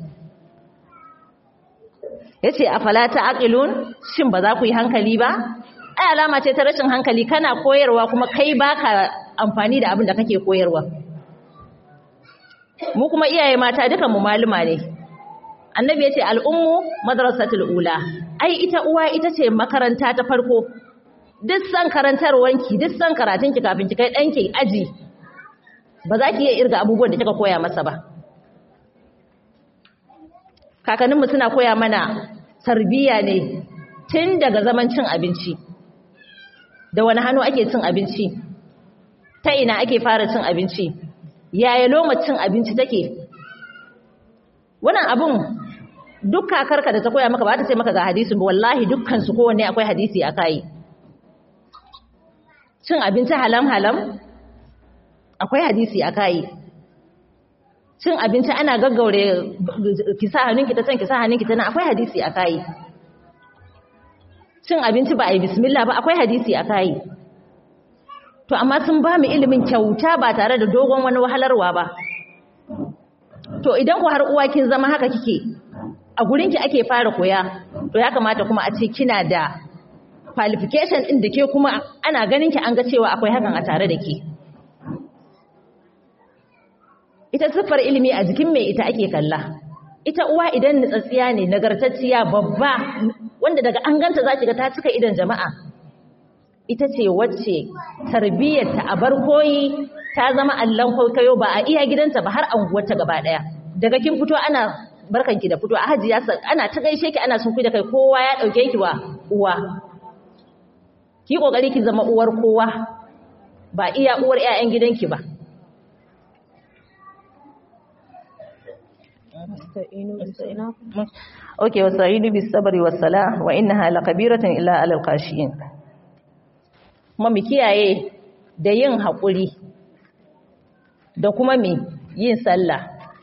yace afala ta'qilun shin ba za ku yi hankali ba ai alama ce ta rashin hankali kana koyarwa kuma kai baka amfani da abin da kake koyarwa mu kuma iyaye mata dukan mu maluma ne annabi yace al'ummu madrasatul ula ai ita uwa ita ce makaranta ta farko duk san karantarwanki duk san karatunki kafin ki kai ɗanki aji ba za ki iya irga abubuwan da kika koya masa ba kakanninmu suna koya mana tarbiyya ne tun daga zaman cin abinci da wani hannu ake cin abinci ta ina ake fara cin abinci yaya loma cin abinci take wannan abun duk kakarka da ta koya maka ba ta ce maka ga hadisi ba wallahi dukkan su kowanne akwai hadisi a kai cin abinci halam halam akwai hadisi a kai cin abinci ana gaggaure ki sa hannunki ta can ki sa hannunki ta nan akwai hadisi a kai cin abinci ba a yi bismillah ba akwai hadisi a kai to amma sun ba mu ilimin kyauta ba tare da dogon wani wahalarwa ba to idan ku har uwa kin zama haka kike a gurinki ake fara koya to ya kamata kuma a ce kina da qualification din da ke kuma ana ganin ki an ga cewa akwai hakan a tare da ke ita siffar ilimi a jikin mai ita ake kalla ita uwa idan nutsatsiya ne nagartacciya babba wanda daga an ganta za ki ga ta cika idan jama'a ita ce wacce tarbiyyarta a bar koyi ta zama allon kwaikwayo ba a iya gidanta ba har anguwarta gaba daya daga kin fito ana barkanki da fito a hajiya ana ta gaishe ki ana sun da kai kowa ya dauke ki wa uwa ki kokari ki zama uwar kowa ba iya uwar ƴaƴan gidanki ba Okay, wasa'inu bis sabri was salah wa innaha lakabiratun illa alal qashiyin. Kuma mu kiyaye da yin haƙuri da kuma me yin sallah.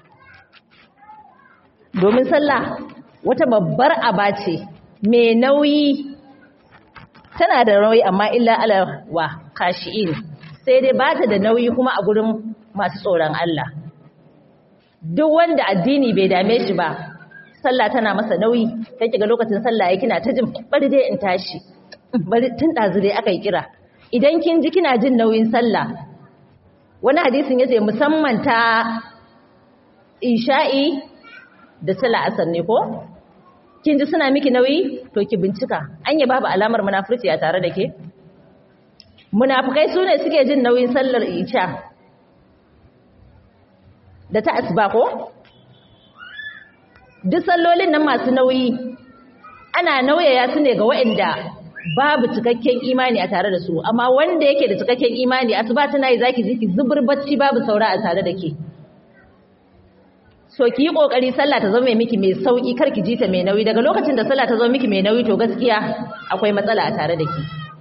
Domin sallah wata babbar aba ce mai nauyi tana da nauyi amma illa alal wa kashi'in sai dai ba ta da nauyi kuma a gurin masu tsoron Allah. Duk wanda addini bai dame shi ba sallah tana masa nauyi sai kiga lokacin sallah yake kina ta jin bari dai in tashi bari tun dazu dai aka yi kira idan kin ji kina jin nauyin sallah wani hadisin yace musamman ta isha'i da sallah asar ne ko kin ji suna miki nauyi to ki bincika anya babu alamar munafurci a tare da ke munafikai sune suke jin nauyin sallar isha da ta asuba ko duk sallolin nan masu nauyi ana nauyaya su ne ga waɗanda babu cikakken imani a tare da su amma wanda yake da cikakken imani asuba tana yi zaki ji ki zubur bacci babu saura a tare da ke so ki yi kokari sallah ta zama miki mai sauki kar ki ji ta mai nauyi daga lokacin da sallah ta zama miki mai nauyi to gaskiya akwai matsala a tare da ki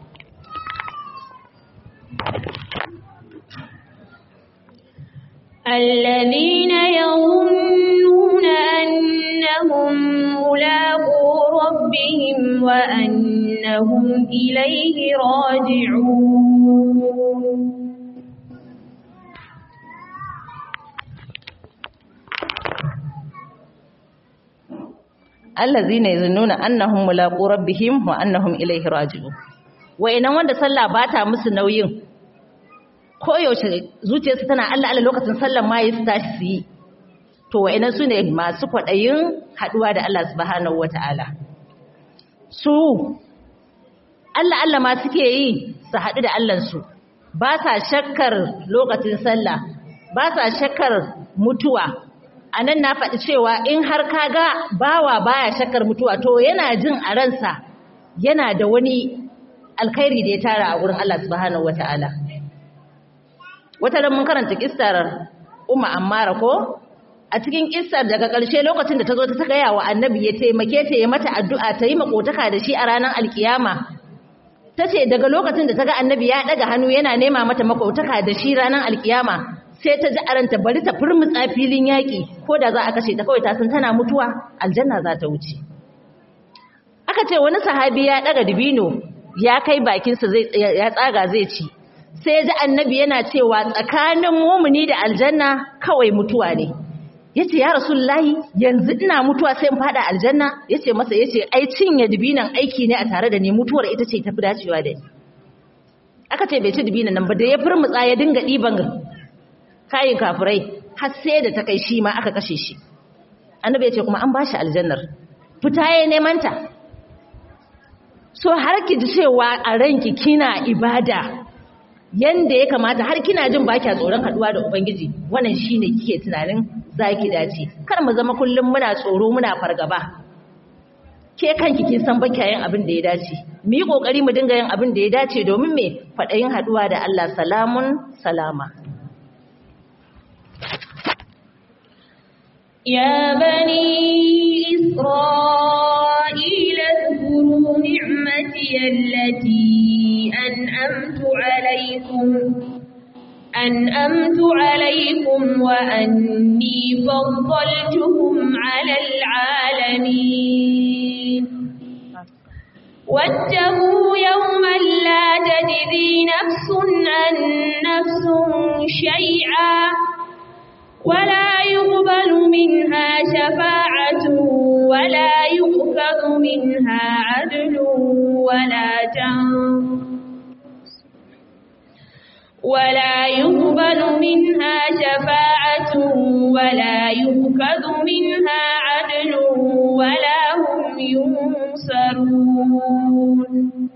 الذين يظنون أنهم ملاقو ربهم وأنهم إليه راجعون allazina yazunnuna annahum mulaqu rabbihim wa annahum ilayhi raji'un wa'inan wanda sallah bata musu nauyin koyaushe zuciyarsu tana Allah Allah lokacin sallan ma yi su tashi su yi to wa'annan su ne masu kwaɗayin haɗuwa da Allah subhanahu wata'ala su Allah Allah ma suke yi su haɗu da Allahnsu ba sa shakkar lokacin sallah ba sa shakkar mutuwa a nan na faɗi cewa in har ka ga bawa baya shakkar mutuwa to yana jin a ransa yana da wani alkhairi da ya tara a gurin Allah subhanahu wata'ala wata ran mun karanta kissar umma ammara ko a cikin kissar daga ƙarshe lokacin da ta zo ta gaya wa annabi ya taimake ta yi mata addu'a ta yi makotaka da shi a ranar alkiyama ta ce daga lokacin da ta ga annabi ya ɗaga hannu yana nema mata makotaka da shi ranar alkiyama sai ta ji a ranta bari ta furmutsa filin yaƙi ko da za a kashe ta kawai ta san tana mutuwa aljanna za ta wuce aka ce wani sahabi ya ɗaga dibino ya kai bakinsa ya tsaga zai ci sai ji annabi yana cewa tsakanin mumuni da aljanna kawai mutuwa ne yace ya rasulullahi yanzu ina mutuwa sai in fada aljanna yace masa yace ai cinye dibinan aiki ne a tare da ni mutuwar ita ce tafi dacewa da ni aka ce bai ci dibinan nan ba da ya furmutsa ya dinga diban kayin kafirai har sai da ta kai shi ma aka kashe shi annabi yace kuma an bashi aljannar fita yayin neman ta so har ki ji cewa a ranki kina ibada yanda ya kamata har kina jin ba kya tsoron haduwa da ubangiji wannan shine kike tunanin zaki dace kar mu zama kullum muna tsoro muna fargaba ke kanki kin san ba yin abin da ya dace mu yi kokari mu dinga yin abin da ya dace domin me fadayin haduwa da Allah salamun salama يا بني إسرائيل اذكروا نعمتي التي أنأمت عليكم أنأمت عليكم وأني فضلتكم على العالمين واتقوا يوما لا تجزي نفس عن نفس شيئا ولا يقبل منها شفاعة ولا يؤخذ منها عدل ولا تنظر ولا يقبل منها شفاعة ولا يؤخذ منها عدل ولا هم ينصرون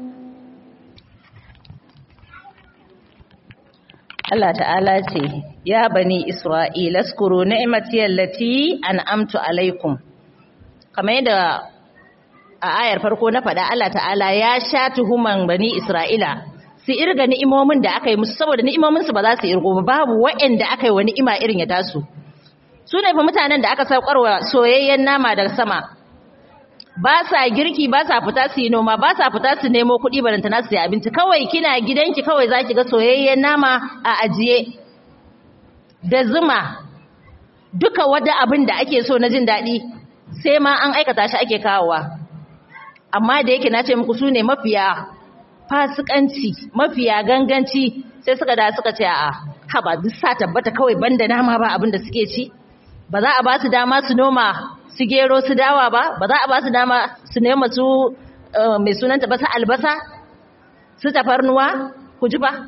Allah ta'ala ce ya bani Isra'ila skuru ni'mati allati an'amtu alaikum kamar yadda a ayar farko na faɗa Allah ta'ala ya sha tuhuman bani Isra'ila su irga ni'imomin da aka yi musu saboda ni'imomin su ba za su irgo ba babu waɗanda aka yi wa ni'ima irin ya tasu su ne fa mutanen da aka saukarwa soyayyen nama daga sama ba sa girki ba sa fita su yi noma ba sa fita su nemo kuɗi barantana su yi abinci kawai kina gidanki kawai za ki ga soyayyen nama a ajiye da zuma duka wada abin da ake so na jin daɗi sai ma an aikata shi ake kawowa amma da yake na ce muku su ne mafiya fasikanci mafiya ganganci sai suka da suka ce a haba duk sa tabbata kawai banda nama ba abin da suke ci ba za a ba su dama su noma su gero su dawa ba ba za a ba su dama su nema su mai sunanta ba su albasa su tafarnuwa ku ji ba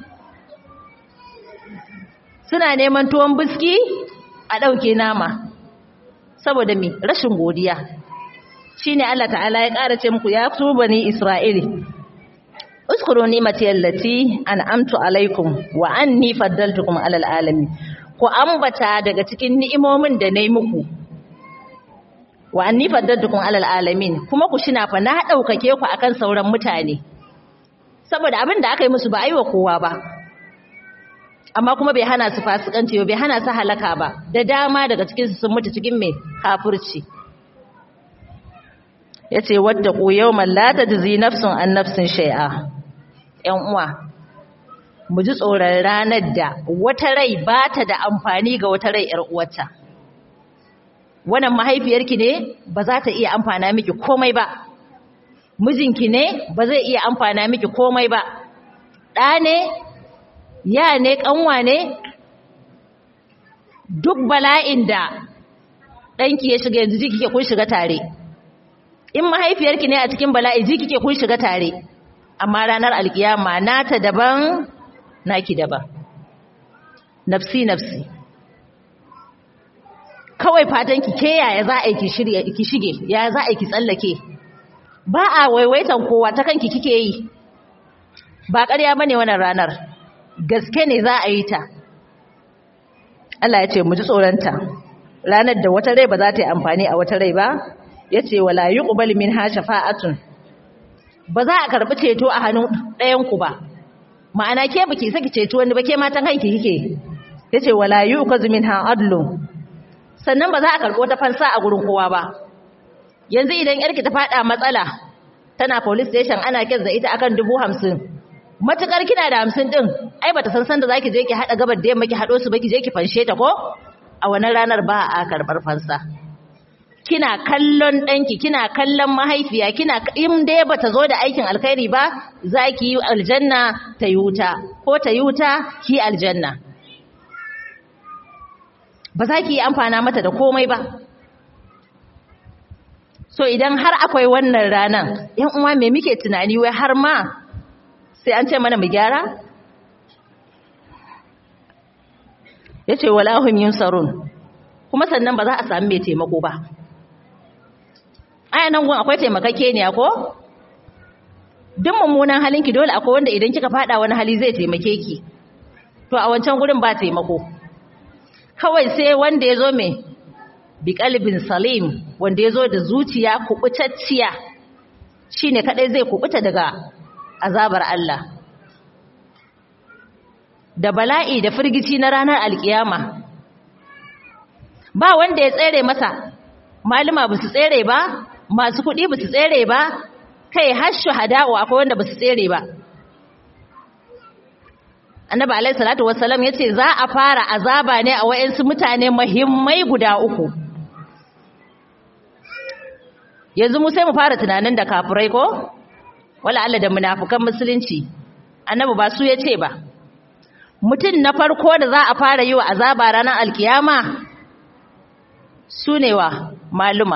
suna neman tuwon biski a ɗauke nama saboda me rashin godiya shine Allah ta'ala ya ƙara ce muku ya su bani Isra'ili uskuru ni'mati allati an'amtu alaikum wa anni faddaltukum alal alamin ku ambata daga cikin ni'imomin da nayi muku wa anni faddaltukum alal alamin kuma ku shina fa na daukake ku akan sauran mutane saboda abin da aka yi musu ba aiwa kowa ba amma kuma bai hana su fasikanci ba bai hana su halaka ba da dama daga cikin su sun mutu cikin mai kafirci yace wattaqu yawman la tajzi nafsun an nafsin shay'a yan uwa mu ji tsoron ranar da wata rai ba ta da amfani ga wata rai yar uwarta wannan mahaifiyarki ne ba za ta iya amfana miki komai ba mijinki ne ba zai iya amfana miki komai ba ɗa ne ya ne ƙanwa ne duk bala'in da ɗanki ya shiga yanzu ji kike kun shiga tare in mahaifiyarki ne a cikin bala'i ji kike kun shiga tare amma ranar alkiyama nata daban naki daban nafsi nafsi kawai fatan ki ke yaya za a yi ki shige ya za a yi ki tsallake ba a waiwaitan kowa ta kanki kike yi ba ƙarya bane wannan ranar gaske ne za a yi ta Allah ya ce mu ji tsoronta ranar da wata rai ba za ta yi amfani a wata rai ba ya ce wala yi ƙubal min ha shafa'atun ba za a karɓi ceto a hannun ɗayanku ba ma'ana ke ba ki saki ceto wani ba ke matan hanki kike ya ce wala yi uka zumin ha adlu sannan ba za a karɓi wata fansa a gurin kowa ba yanzu idan yarki ta faɗa matsala tana police station ana kes da ita akan dubu hamsin matukar kina da hamsin din ai bata san sanda zaki je ki hada gabar da yamma ki hado su ba ki je ki fanshe ta ko a wannan ranar ba a karbar fansa kina kallon danki kina kallon mahaifiya kina in dai bata zo da aikin alkhairi ba zaki yi aljanna ta yi wuta ko ta yi wuta ki aljanna ba za ki yi amfana mata da komai ba so idan har akwai wannan ranan yan uwa me muke tunani wai har ma sai an ce mana mu gyara ya ce walahun yin sarun kuma sannan ba za a sami mai taimako ba aya nan gun akwai taimakake ne ko duk mummunan halinki dole akwai wanda idan kika fada wani hali zai taimake ki to a wancan gurin ba taimako kawai sai wanda ya zo mai bi kalbin salim wanda ya zo da zuciya kubutacciya shine kadai zai kubuta daga azabar Allah da bala'i da firgici na ranar alkiyama ba wanda ya tsere masa malama ba su tsere ba masu kuɗi ba su tsere ba kai har shuhada'u akwai wanda ba su tsere ba annabi alaihi salatu wassalam yace za a fara azaba ne a wayansu mutane muhimmai guda uku yanzu mu sai mu fara tunanin da kafirai ko wala Allah da munafukan musulunci annabi ba su yace ba mutum na farko da za a fara yi wa azaba ranar alkiyama su ne wa maluma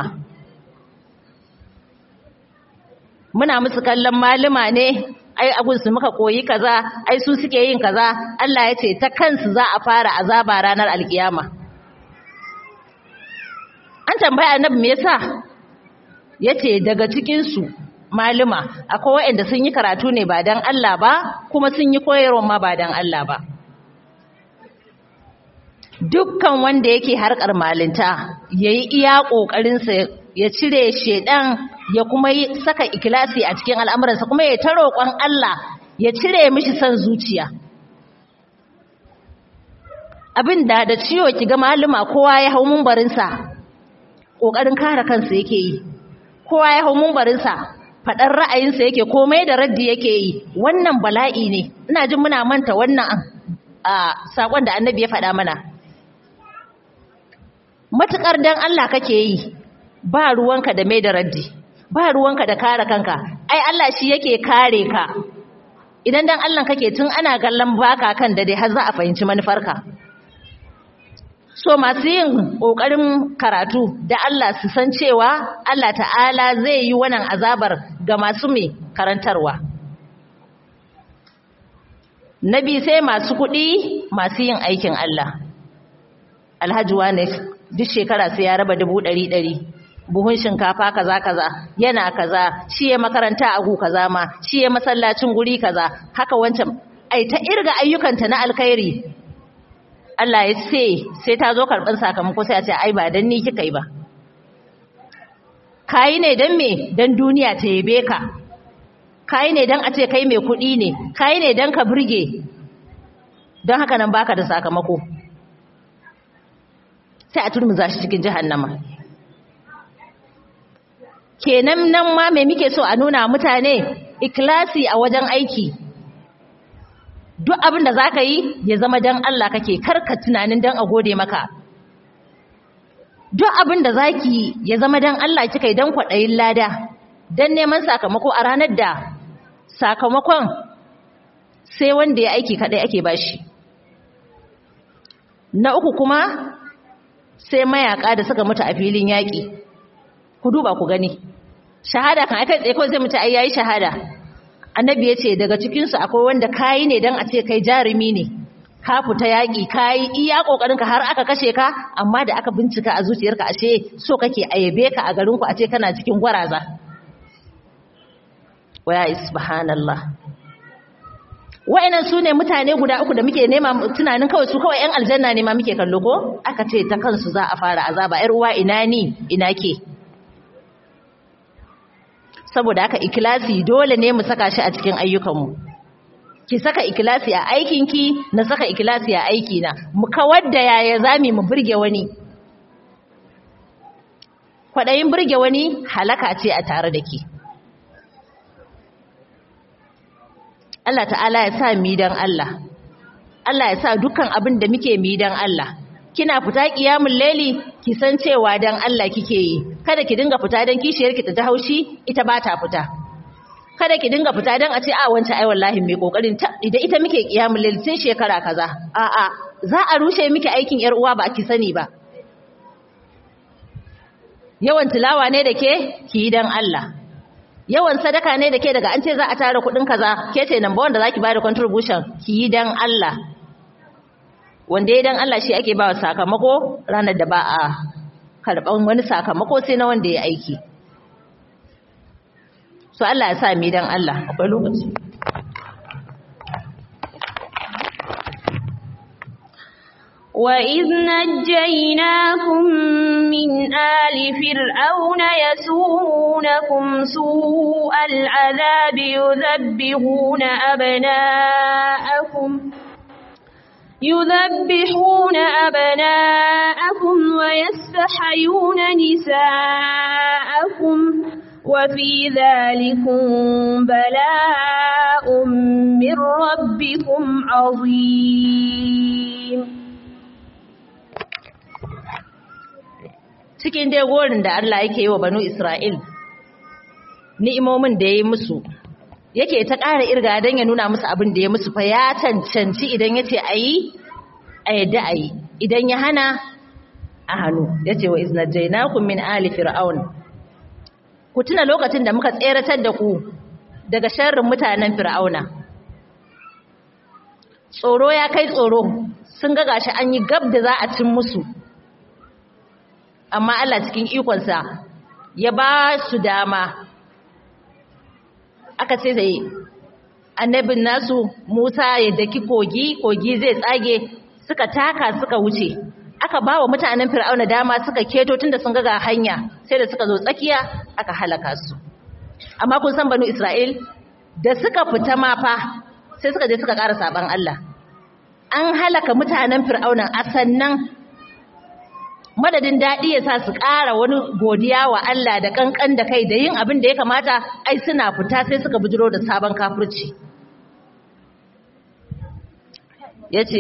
muna musu kallon maluma ne ai su muka koyi kaza ai su suke yin kaza Allah ya ce ta kansu za a fara azaba ranar alkiyama an tambaya annabi me yasa yace daga cikin su maluma akwai waɗanda sun yi karatu ne ba dan Allah ba kuma sun yi koyarwa ma ba dan Allah ba dukkan wanda yake harkar malinta yayi iya kokarin sa ya cire shedan ya kuma yi saka ikilasi a cikin al'amuransa kuma ya ta roƙon Allah ya cire mishi son zuciya abin da da ciwo ki ga maluma kowa ya hau mumbarinsa ƙoƙarin kare kansa yake yi kowa ya hau mumbarinsa faɗar ra'ayinsa yake komai da raddi yake yi wannan bala'i ne ina jin muna manta wannan a saƙon da annabi ya faɗa mana matuƙar dan Allah kake yi ba ruwanka da mai da raddi ba ruwanka da kare kanka ai Allah shi yake kare ka idan dan Allah kake tun ana kallon baka kan da dai har za a fahimci manufarka so masu yin kokarin karatu da Allah su san cewa Allah ta'ala zai yi wannan azabar ga masu mai karantarwa nabi sai masu kuɗi masu yin aikin Allah alhaji wane duk shekara sai ya raba dubu ɗari ɗari buhun shinkafa kaza kaza yana kaza shi ya makaranta a gu kaza ma shi ya masallacin guri kaza haka wancan ai ta irga ayyukanta na alkhairi Allah ya ce sai ta zo karban sakamako sai a ce ai ba dan ni kika yi ba kai ne dan me dan duniya ta yabe ka kai ne dan a ce kai mai kuɗi ne kai ne dan ka burge don haka nan baka da sakamako sai a turmuza shi cikin jahannama kenan nan ma me muke so a nuna mutane ikilasi a wajen aiki duk abin da za ka yi ya zama don Allah kake karka tunanin don a gode maka duk abin da za ki ya zama don Allah kika yi don kwaɗayin lada don neman sakamako a ranar da sakamakon sai wanda ya aiki kaɗai ake bashi na uku kuma sai mayaka da suka mutu a filin yaƙi ku duba ku gani shahada kan aka tsaye kawai sai mutu ai yayi shahada annabi yace daga cikin su akwai wanda kai ne dan a ce kai jarumi ne ka fita yaki kai iya kokarin ka har aka kashe ka amma da aka bincika a zuciyarka ashe so kake ayabe ka a garin ku a ce kana cikin gwaraza waya subhanallah wa'annan su ne mutane guda uku da muke nema tunanin kawai su kawai 'yan aljanna ne ma muke kallo ko aka ce ta kansu za a fara azaba 'yar uwa ina ni ina ke saboda haka ikilasi dole ne mu saka shi a cikin ayyukanmu ki saka ikilasi a aikinki na saka ikilasi a aikina mu kawar da yaya zami mu burge wani kwaɗayin burge wani halaka ce a tare da ke Allah ta'ala ya sa mi dan Allah Allah ya sa dukkan abin da muke mi dan Allah kina fita kiyamul laili ki san cewa dan Allah kike yi kada ki dinga fita dan kishiyar ki ta haushi ita ba ta fita kada ki dinga fita dan a ce a wance ai wallahi mai kokarin ta idan ita muke kiyamul laili tun shekara kaza a a za a rushe miki aikin yar uwa ba ki sani ba yawan tilawa ne da ke ki yi dan Allah yawan sadaka ne da ke daga an ce za a tara kudin kaza ke ce number wanda zaki bada contribution ki yi dan Allah wanda ya dan Allah shi ake ba sakamako ranar da ba a karban wani sakamako sai na wanda ya aiki so Allah ya sa mi dan Allah akwai lokaci وإذ نجيناكم من آل فرعون يسومونكم سوء العذاب يذبحون أبناءكم يذبحون أبناءكم ويستحيون نساءكم وفي ذلكم بلاء من ربكم عظيم cikin dai gorin da Allah yake yi wa banu Isra'il ni'imomin da ya yi musu yake ta ƙara irga don ya nuna musu abin da ya musu fa ya cancanci idan ya ce a yi a yadda a yi idan ya hana a hannu ya ce wa iznajjainakun min ali fir'aun ku tuna lokacin da muka tseratar da ku daga sharrin mutanen fir'auna tsoro ya kai tsoro sun ga gashi an yi gab da za a cin musu amma Allah cikin ikonsa ya ba su dama aka ce sai annabin nasu Musa ya daki kogi kogi zai tsage suka taka suka wuce aka ba wa mutanen fir'auna dama suka keto tunda sun ga hanya sai da suka zo tsakiya aka halaka su amma kun san banu Isra'il da suka fita ma fa sai suka je suka ƙara saban Allah an halaka mutanen fir'auna a sannan madadin daɗi ya sa su ƙara wani godiya wa Allah da ƙanƙan da kai da yin abin da ya kamata ai suna fita sai suka bujiro da sabon kafirci ya ce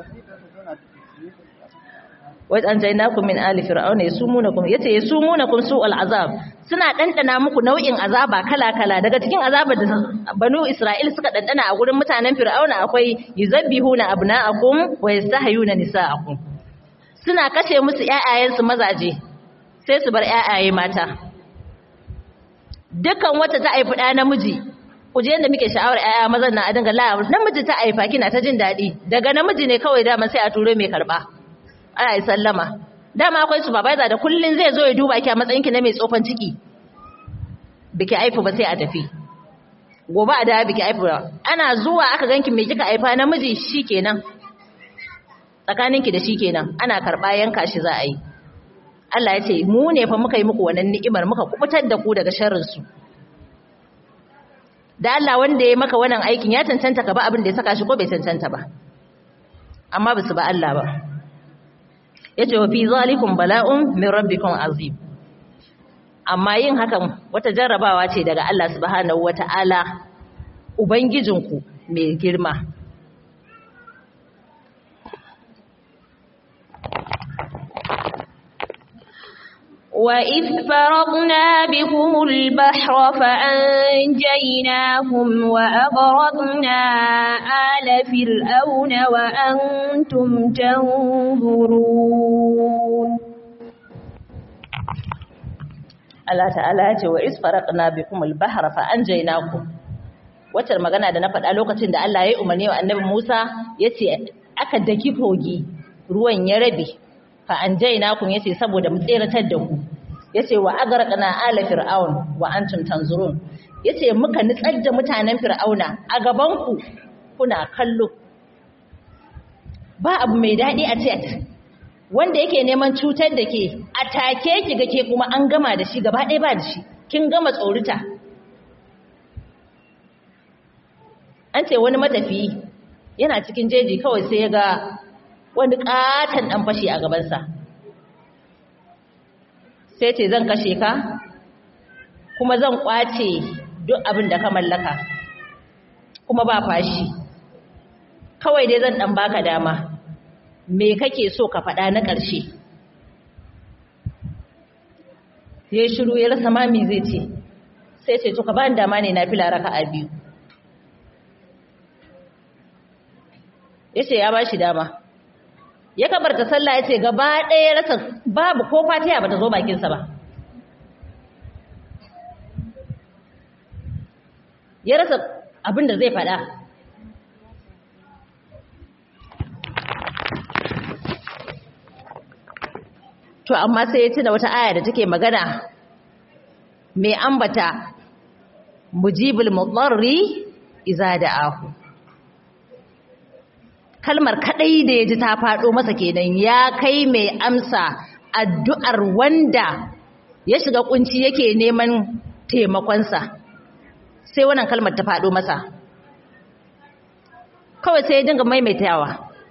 wajen jainakun min ali fir'auna ya sumunakum ya ce ya sumunakum su al'azab suna ɗanɗana muku nau'in azaba kala-kala daga cikin azabar da banu isra'il suka ɗanɗana a gurin mutanen fir'auna akwai yuzabbihuna abna'akum wa yastahayuna nisa'akum suna kashe musu ƴaƴayensu mazaje sai su bar ƴaƴaye mata dukan wata ta haifi ɗa namiji ku je yadda muke sha'awar ƴaƴa mazan na a dinga la namiji ta haifa kina ta jin daɗi daga namiji ne kawai dama sai a turo mai karɓa ana yi sallama dama akwai supervisor da kullun zai zo ya duba ki a matsayin ki na mai tsofan ciki biki haifu ba sai a tafi gobe a dawo biki haifu ana zuwa aka ganki me kika haifa namiji shikenan tsakaninki da shi kenan ana karɓa yanka shi za a yi Allah ya ce mu ne fa muka yi muku wannan ni'imar muka kubutar da ku daga sharrinsu da Allah wanda ya maka wannan aikin ya cancanta ka ba abin da ya saka shi ko bai cancanta ba amma ba su ba Allah ba ya ce wa fi zalikum bala'un min rabbikum azim amma yin hakan wata jarrabawa ce daga Allah subhanahu wata'ala ubangijinku mai girma وإذ فرضنا بكم البحر فأنجيناكم وأغرقنا آل فرعون وأنتم تنظرون Allah ta'ala ya ce wa is faraqna bikum al-bahra fa anjaynakum wacce magana da na faɗa lokacin da Allah ya yi umarni wa Annabi Musa yace aka daki kogi ruwan ya rabe fa anjaynakum yace saboda mu tseratar da ku yace wa agraqna ala fir'aun wa antum tanzurun yace muka nitsar da mutanen fir'auna a gaban ku kuna kallo ba abu mai dadi a ce wanda yake neman cutar da ke a take ki ga ke kuma an gama da shi gaba ɗaya ba da shi kin gama tsorita an ce wani matafiyi yana cikin jeji kawai sai ya ga wani katon ɗan fashi a gabansa sai ce zan kashe ka kuma zan kwace duk abin da ka mallaka kuma ba fashi kawai dai zan ɗan baka dama me kake so ka faɗa na ƙarshe ya shiru ya rasa mami zai ce sai ce to ka ba dama ne na fila raka a biyu ya ce ya ba shi dama ya kabarta sallah ya ce gaba ɗaya rasa babu ko fatiha ba ta zo bakinsa ba ya rasa abin da zai faɗa to amma sai ya tuna wata aya da take magana mai ambata mujibul mudarri iza da'ahu kalmar kadai da yaji ta fado masa kenan ya kai mai amsa addu'ar wanda ya shiga kunci yake neman taimakonsa sai wannan kalmar ta fado masa kawai sai ya dinga maimaitawa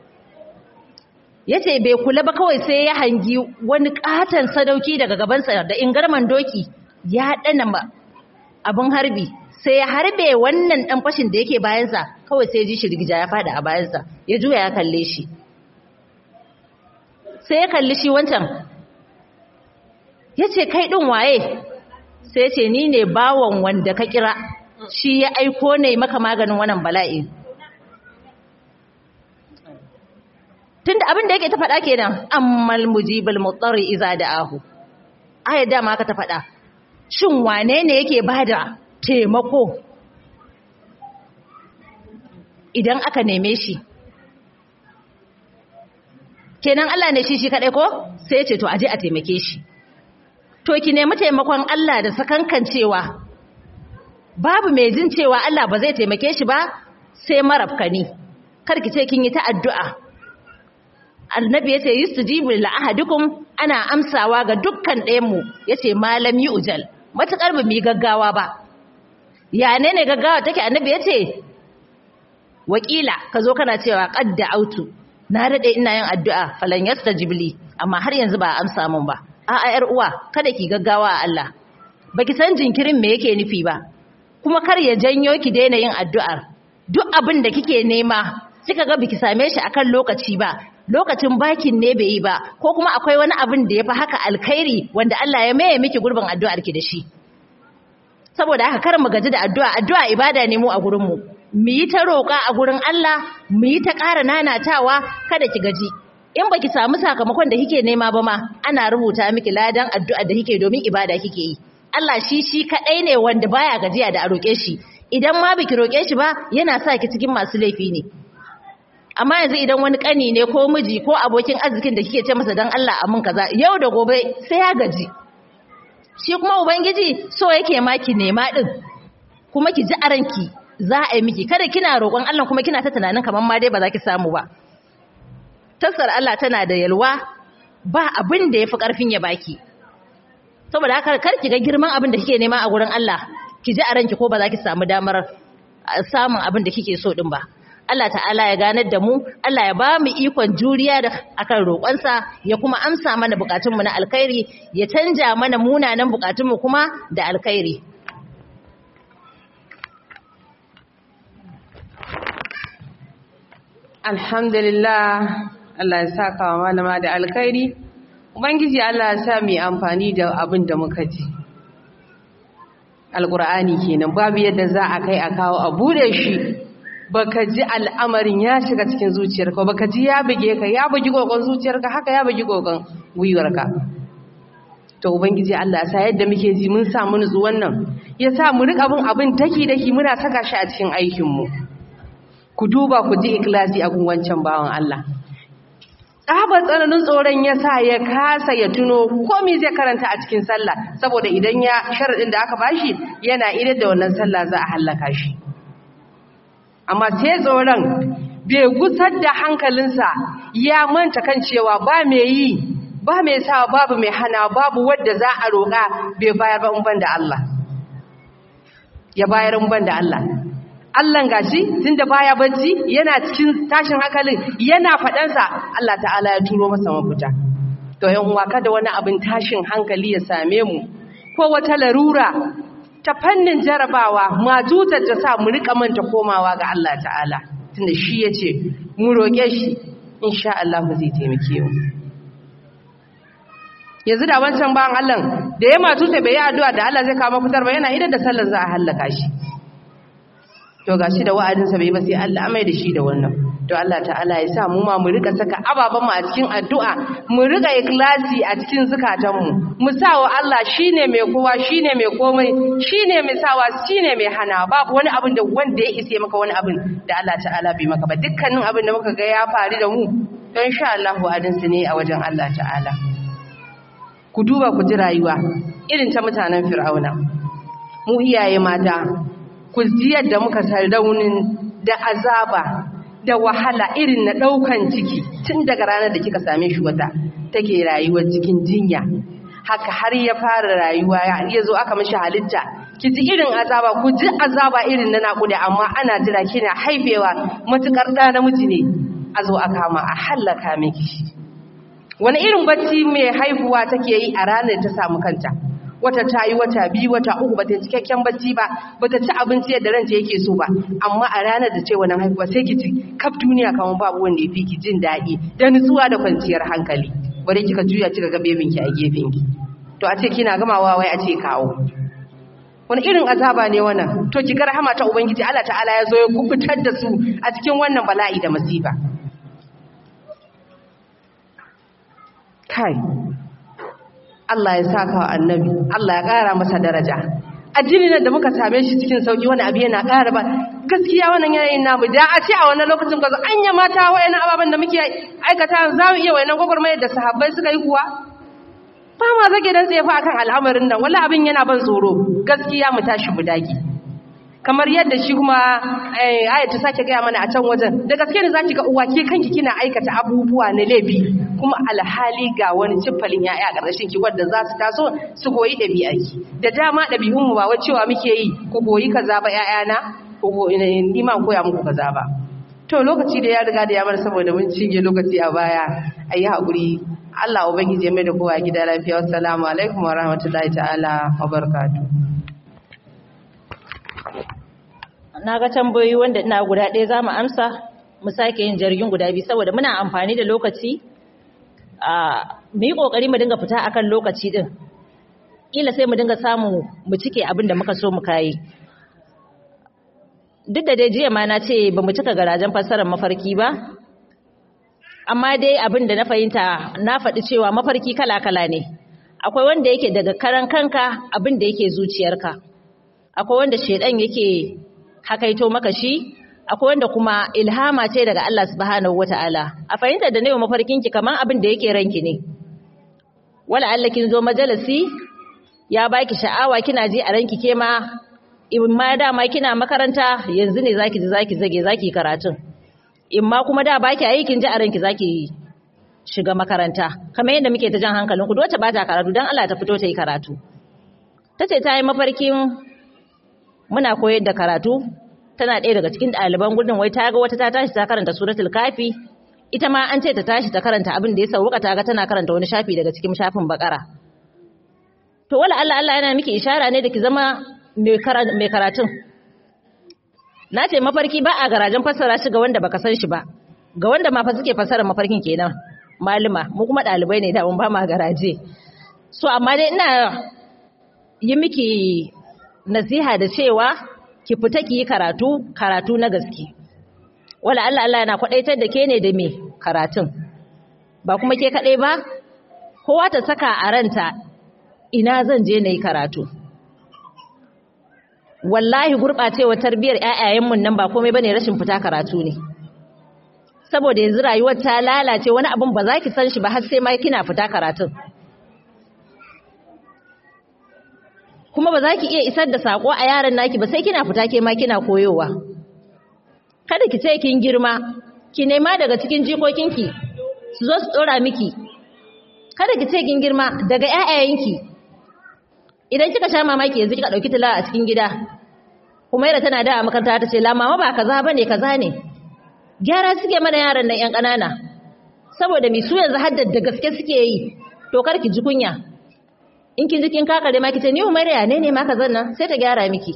ya ce bai kula ba kawai sai ya hangi wani katon sadauki daga gabansa da ingarman doki ya ɗana abin harbi sai ya harbe wannan ɗan fashin da yake bayansa kawai sai ya ji shirgija ya fada a bayansa ya juya ya kalle shi sai ya kalli shi wancan ya ce kai ɗin waye sai ya ce ni ne bawon wanda ka kira shi ya aiko ne maka maganin wannan bala'in tunda abin da yake ta faɗa kenan ammal mujibal mutsari iza da'ahu ayar dama aka ta faɗa shin wane ne yake bada taimako idan aka neme shi kenan Allah ne shi shi kadai ko sai ya ce to aje a taimake shi to ki nemi taimakon Allah da sakankancewa babu mai jin cewa Allah ba zai taimake shi ba sai marafkani kar ki ce kin yi ta addu'a annabi yace yustajibu lil ahadukum ana amsawa ga dukkan ɗayanmu yace malam ujal matakar ba mu gaggawa ba ya ne ne gaggawa take annabi yace wakila kazo kana cewa qad autu na dade ina yin addu'a falan yastajib li amma har yanzu ba amsa mun ba a'a yar uwa kada ki gaggawa a Allah baki san jinkirin me yake nufi ba kuma kar ya janyo ki daina yin addu'ar duk abin da kike nema kika ga biki same shi akan lokaci ba lokacin bakin ne bai yi ba ko kuma akwai wani abin da ya fi haka alkhairi wanda Allah ya maye miki gurbin addu'ar ki da shi saboda haka kar mu gaji da addu'a addu'a ibada ne mu a gurin mu mu yi ta roƙa a gurin Allah mu yi ta ƙara nanatawa kada ki gaji in baki samu sakamakon da kike nema ba ma ana rubuta miki ladan addu'a da kike domin ibada kike yi Allah shi shi kadai ne wanda baya gajiya da a roƙe shi idan ma biki roƙe shi ba yana sa ki cikin masu laifi ne amma yanzu idan wani kani ne ko miji ko abokin arzikin da kike ce masa dan Allah amin kaza yau da gobe sai ya gaji shi kuma ubangiji so yake ma ki nema din kuma ki ji a ranki za a yi miki kada kina roƙon Allah kuma kina ta tunanin kamar ma dai ba za ki samu ba tasar Allah tana da yalwa ba abin da yafi karfin ya baki saboda haka kar ki ga girman abin da kike nema a gurin Allah ki ji a ranki ko ba za ki samu damar samun abin da kike so din ba Allah ta'ala ya ganar da mu Allah ya ba mu ikon juriya da akan roƙonsa ya kuma amsa mana bukatunmu na alkhairi ya canja mana munanan bukatunmu kuma da alkhairi alhamdulillah Allah ya saka wa malama da alkhairi ubangiji Allah ya sa mu amfani da abin da muka ji alqur'ani kenan babu yadda za a kai a kawo a bude shi baka ji al'amarin ya shiga cikin zuciyarka baka ji ya buge ka ya bugi gogon zuciyarka haka ya bugi gogon gwiwarka to ubangiji Allah ya sa yadda muke ji mun samu nutsu wannan ya sa mu rika bin abin daki daki muna saka shi a cikin aikin mu ku duba ku ji ikhlasi a wancan bawan Allah tsabar tsananin tsoron ya sa ya kasa ya tuno komi zai karanta a cikin sallah saboda idan ya sharaɗin da aka bashi yana idar da wannan sallah za a hallaka shi amma sai tsoron bai gusar da hankalinsa ya manta kan cewa ba mai yi ba mai sa babu mai hana babu wadda za a roƙa bai bayar ba ban da Allah ya bayar ban da Allah Allah gashi tunda baya bacci yana cikin tashin hankalin yana faɗansa Allah ta'ala ya turo masa mafita to yan uwa kada wani abin tashin hankali ya same mu ko wata larura ta fannin jarabawa majutar ta sa mu rika manta komawa ga Allah ta'ala tunda shi yace mu roke shi insha Allah zai taimake mu yanzu da wancan bawan Allah da ya matuta bai yi addu'a da Allah zai kawo fitar ba yana idan da sallar za a hallaka shi to gashi da wa'adin sa bai ba sai Allah amai da shi da wannan to Allah ta'ala ya sa mu ma mu rika saka ababan mu a cikin addu'a mu rika ikhlasi a cikin zakatan mu mu sawa Allah shine mai kowa shine mai komai shine mai sawa shine mai hana babu wani abin da wanda ya ise maka wani abin da Allah ta'ala bai maka ba dukkanin abin da muka ga ya faru da mu to insha Allah wa'adin su ne a wajen Allah ta'ala ku duba ku ji rayuwa irin ta mutanen fir'auna mu iyaye mata ku ji yadda muka san raunin da azaba da wahala irin na ɗaukan ciki tun daga ranar da kika same shi wata take rayuwar cikin jinya haka har ya fara rayuwa ya zo aka mashi halitta ki ji irin azaba ku ji azaba irin na naƙuda amma ana jira kina haifewa matukar ɗa namiji ne a zo a kama a hallaka miki wani irin bacci mai haihuwa take yi a ranar ta samu kanta wata ta yi wata biyu wata uku bata cikakken bacci ba bata ci abinci yadda ranta yake so ba amma a ranar da ce wannan haihuwa sai ki ci kaf duniya kamar babu wanda ya fi ki jin daɗi da nutsuwa da kwanciyar hankali bare kika juya kika ga bebinki a gefenki to a ce kina gamawa wai a ce kawo wani irin azaba ne wannan to ki ga rahama ta ubangiji Allah ta'ala ya zo ya kubutar da su a cikin wannan bala'i da masifa kai Allah ya saka wa annabi Allah ya ƙara masa daraja addinin da muka same shi cikin sauki wani abu yana ƙara ba gaskiya wannan yanayin namu da a ce a wannan lokacin ka zo anya mata wayannan ababen da muke aikata za mu iya wayannan gwagwarmayar da sahabbai suka yi kuwa ba ma zage dan tsaye fa akan al'amarin nan wallahi abin yana ban tsoro gaskiya mu tashi mu dage kamar yadda shi kuma ayat ta sake gaya mana a can wajen da gaske ne zaki ga uwa ke kanki kina aikata abubuwa na laifi kuma alhali ga wani cifalin yaya a ƙarshen ki wanda za su taso su koyi ɗabi'arki da dama ɗabi'un mu ba wai cewa muke yi ku koyi kaza ba ƴaƴana ko ni ma koya muku kaza ba to lokaci da ya riga da ya bar saboda mun cinye lokaci a baya ayi hakuri Allah ubangiji ya mai da kowa gida lafiya wassalamu alaikum wa rahmatullahi ta'ala wa barakatuh na ga tambayoyi wanda ina guda ɗaya za mu amsa mu sake yin jirgin guda biyu saboda muna amfani da lokaci a mu yi ƙoƙari mu dinga fita akan lokaci ɗin ƙila sai mu dinga samu mu cike abin da muka so mu kayi duk da dai jiya ma na ce ba mu cika garajen fassarar mafarki ba amma dai abin da na fahimta na faɗi cewa mafarki kala-kala ne akwai wanda yake daga karan kanka abin da yake zuciyarka akwai wanda shedan yake hakaito maka shi akwai wanda kuma ilhama ce daga Allah subhanahu wataala a fahimtar da nayi mafarkin ki kaman abin da yake ranki ne wala Allah kin zo majalisi ya baki sha'awa kina ji a ranki ke ma in ma dama kina makaranta yanzu ne zaki ji zaki zage zaki karatun in ma kuma da baki aikin ji a ranki zaki shiga makaranta kamar yadda muke ta jan hankalinku duk wacce ba ta karatu dan Allah ta fito ta yi karatu tace ta yi mafarkin muna koyar da karatu tana ɗaya daga cikin ɗaliban gudun wai ta ga wata ta tashi ta karanta suratul kafi ita ma an ce ta tashi ta karanta abin da ya sauka ta ga tana karanta wani shafi daga cikin shafin bakara to wala Allah Allah yana miki ishara ne da ki zama mai karatun na ce mafarki ba a garajen fassara shi ga wanda baka san shi ba ga wanda ma fa suke fassara mafarkin kenan malama mu kuma ɗalibai ne da mun ba ma garaje so amma dai ina yi miki nasiha da cewa ki fita ki yi karatu karatu na gaske wala Allah Allah yana kwadaitar da ke ne da me karatun ba kuma ke kadai ba kowa ta saka a ranta ina zan je na yi karatu wallahi gurɓacewar tarbiyyar ƴaƴayenmu nan ba komai bane rashin fita karatu ne saboda yanzu rayuwar ta lalace wani abun ba za ki san shi ba har sai ma kina fita karatun kuma ba za ki iya isar da sako a yaran naki ba sai kina fita ke ma kina koyowa kada ki ce kin girma ki nema daga cikin jikokinki su zo su dora miki kada ki ce kin girma daga ƴaƴayenki idan kika sha mamaki yanzu kika dauki tilawa a cikin gida kuma yara tana da a makaranta ta ce la mama ba kaza bane kaza ne gyara suke mana yaran nan ƴan ƙanana saboda mi su yanzu haddar da gaske suke yi to kar ki ji kunya in kin ji kin kakare ma kice ni umariya ne ne ma kazan nan sai ta gyara miki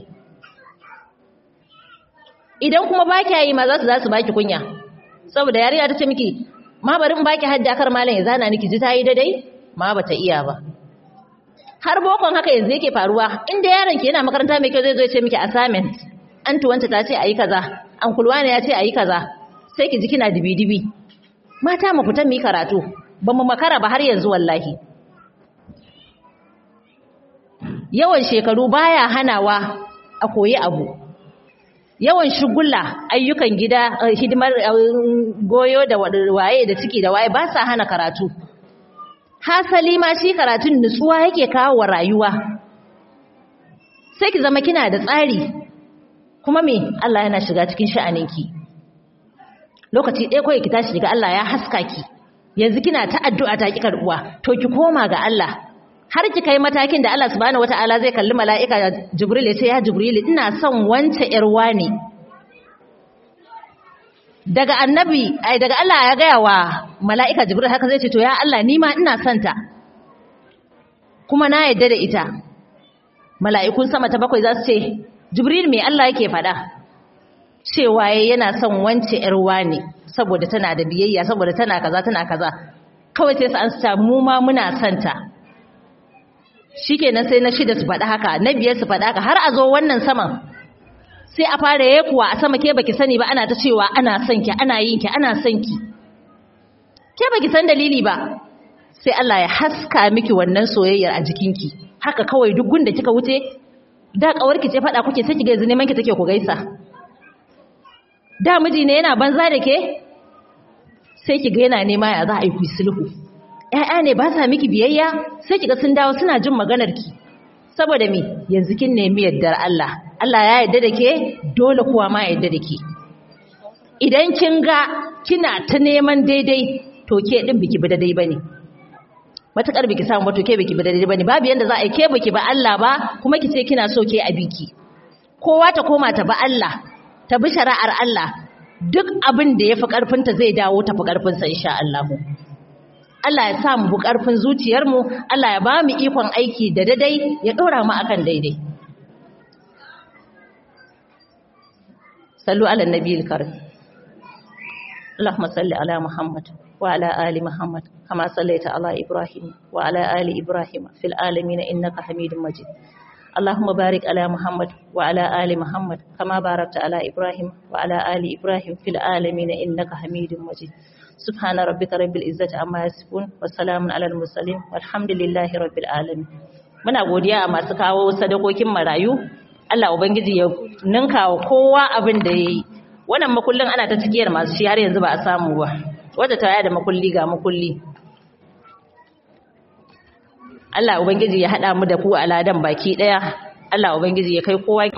idan kuma ba ki yi ma za su za su baki kunya saboda yarinya ta ce miki ma bari in baki hadda kar malam ya zana miki ji ta yi daidai ma bata iya ba har bokon haka yanzu yake faruwa inda yaron ki yana makaranta mai kyau zai zo ya ce miki assignment an tuwanta ta ce ayi kaza an kulwana ya ce ayi kaza sai ki ji kina dibi dibi mata mu fita mu yi karatu ba mu makara ba har yanzu wallahi yawan shekaru baya hanawa a koyi abu yawan shugula ayyukan gida hidimar goyo da waye da ciki da waye ba sa hana karatu hasali ma shi karatun nutsuwa yake kawo wa rayuwa sai ki zama kina da tsari kuma me Allah yana shiga cikin sha'aninki lokaci ɗaya kawai ki tashi daga Allah ya haska ki yanzu kina ta addu'a ta ki karbuwa to ki koma ga Allah har ki kai matakin da Allah subhanahu wataala zai kalli mala'ika Jibril ya ce ya Jibril ina son wance yar wane daga annabi ai daga Allah ya gaya wa mala'ika Jibril haka zai ce to ya Allah ni ma ina son ta kuma na yadda da ita mala'ikun sama ta bakwai za su ce Jibril me Allah yake faɗa cewa yana son wance yar wane saboda tana da biyayya saboda tana kaza tana kaza kawai sai su an sa mu ma muna son ta shikenan sai na shida su faɗa haka na biyar su faɗa haka har a zo wannan saman sai a fara yayi kuwa a sama ke baki sani ba ana ta cewa ana son ki ana yin ki ana son ki ke baki san dalili ba sai Allah ya haska miki wannan soyayyar a jikinki haka kawai duk gunda kika wuce da kawarki ce faɗa kuke sai kiga yanzu neman ki take ku gaisa da miji ne yana banza da ke sai kiga yana nema ya za a yi ku sulhu ƴaƴa ne ba sa miki biyayya sai kiga sun dawo suna jin maganar ki saboda me yanzu kin nemi yardar Allah Allah ya yarda da ke dole kuwa ma yarda da ke idan kin ga kina ta neman daidai to ke din biki bi daidai bane matakar biki samu ba to ke biki bi daidai bane babu yanda za a yi ke biki ba Allah ba kuma ki ce kina so ke a biki kowa ta koma ta ba Allah ta bi shari'ar Allah duk abin da yafi karfinta zai dawo ta fi karfinsa insha Allah Allah ya sa mu bu karfin zuciyarmu Allah ya ba mu ikon aiki da daidai ya dora mu akan daidai sallu ala nabiyil karim اللهم صل على محمد وعلى آل محمد كما صليت على إبراهيم وعلى آل إبراهيم في العالمين إنك حميد مجيد اللهم بارك على محمد وعلى آل محمد كما باركت على إبراهيم وعلى آل إبراهيم في العالمين إنك حميد مجيد سبحان ربك رب العزة عما يصفون والسلام على المرسلين والحمد لله رب العالمين muna godiya a masu kawo sadakokin marayu Allah ubangiji ya ninka wa kowa abin da yayi wannan makullin ana ta cikiyar masu shi har yanzu ba a samu ba wadda ta yada makulli ga makulli Allah ubangiji ya hada mu da ku a ladan baki daya Allah ubangiji ya kai kowa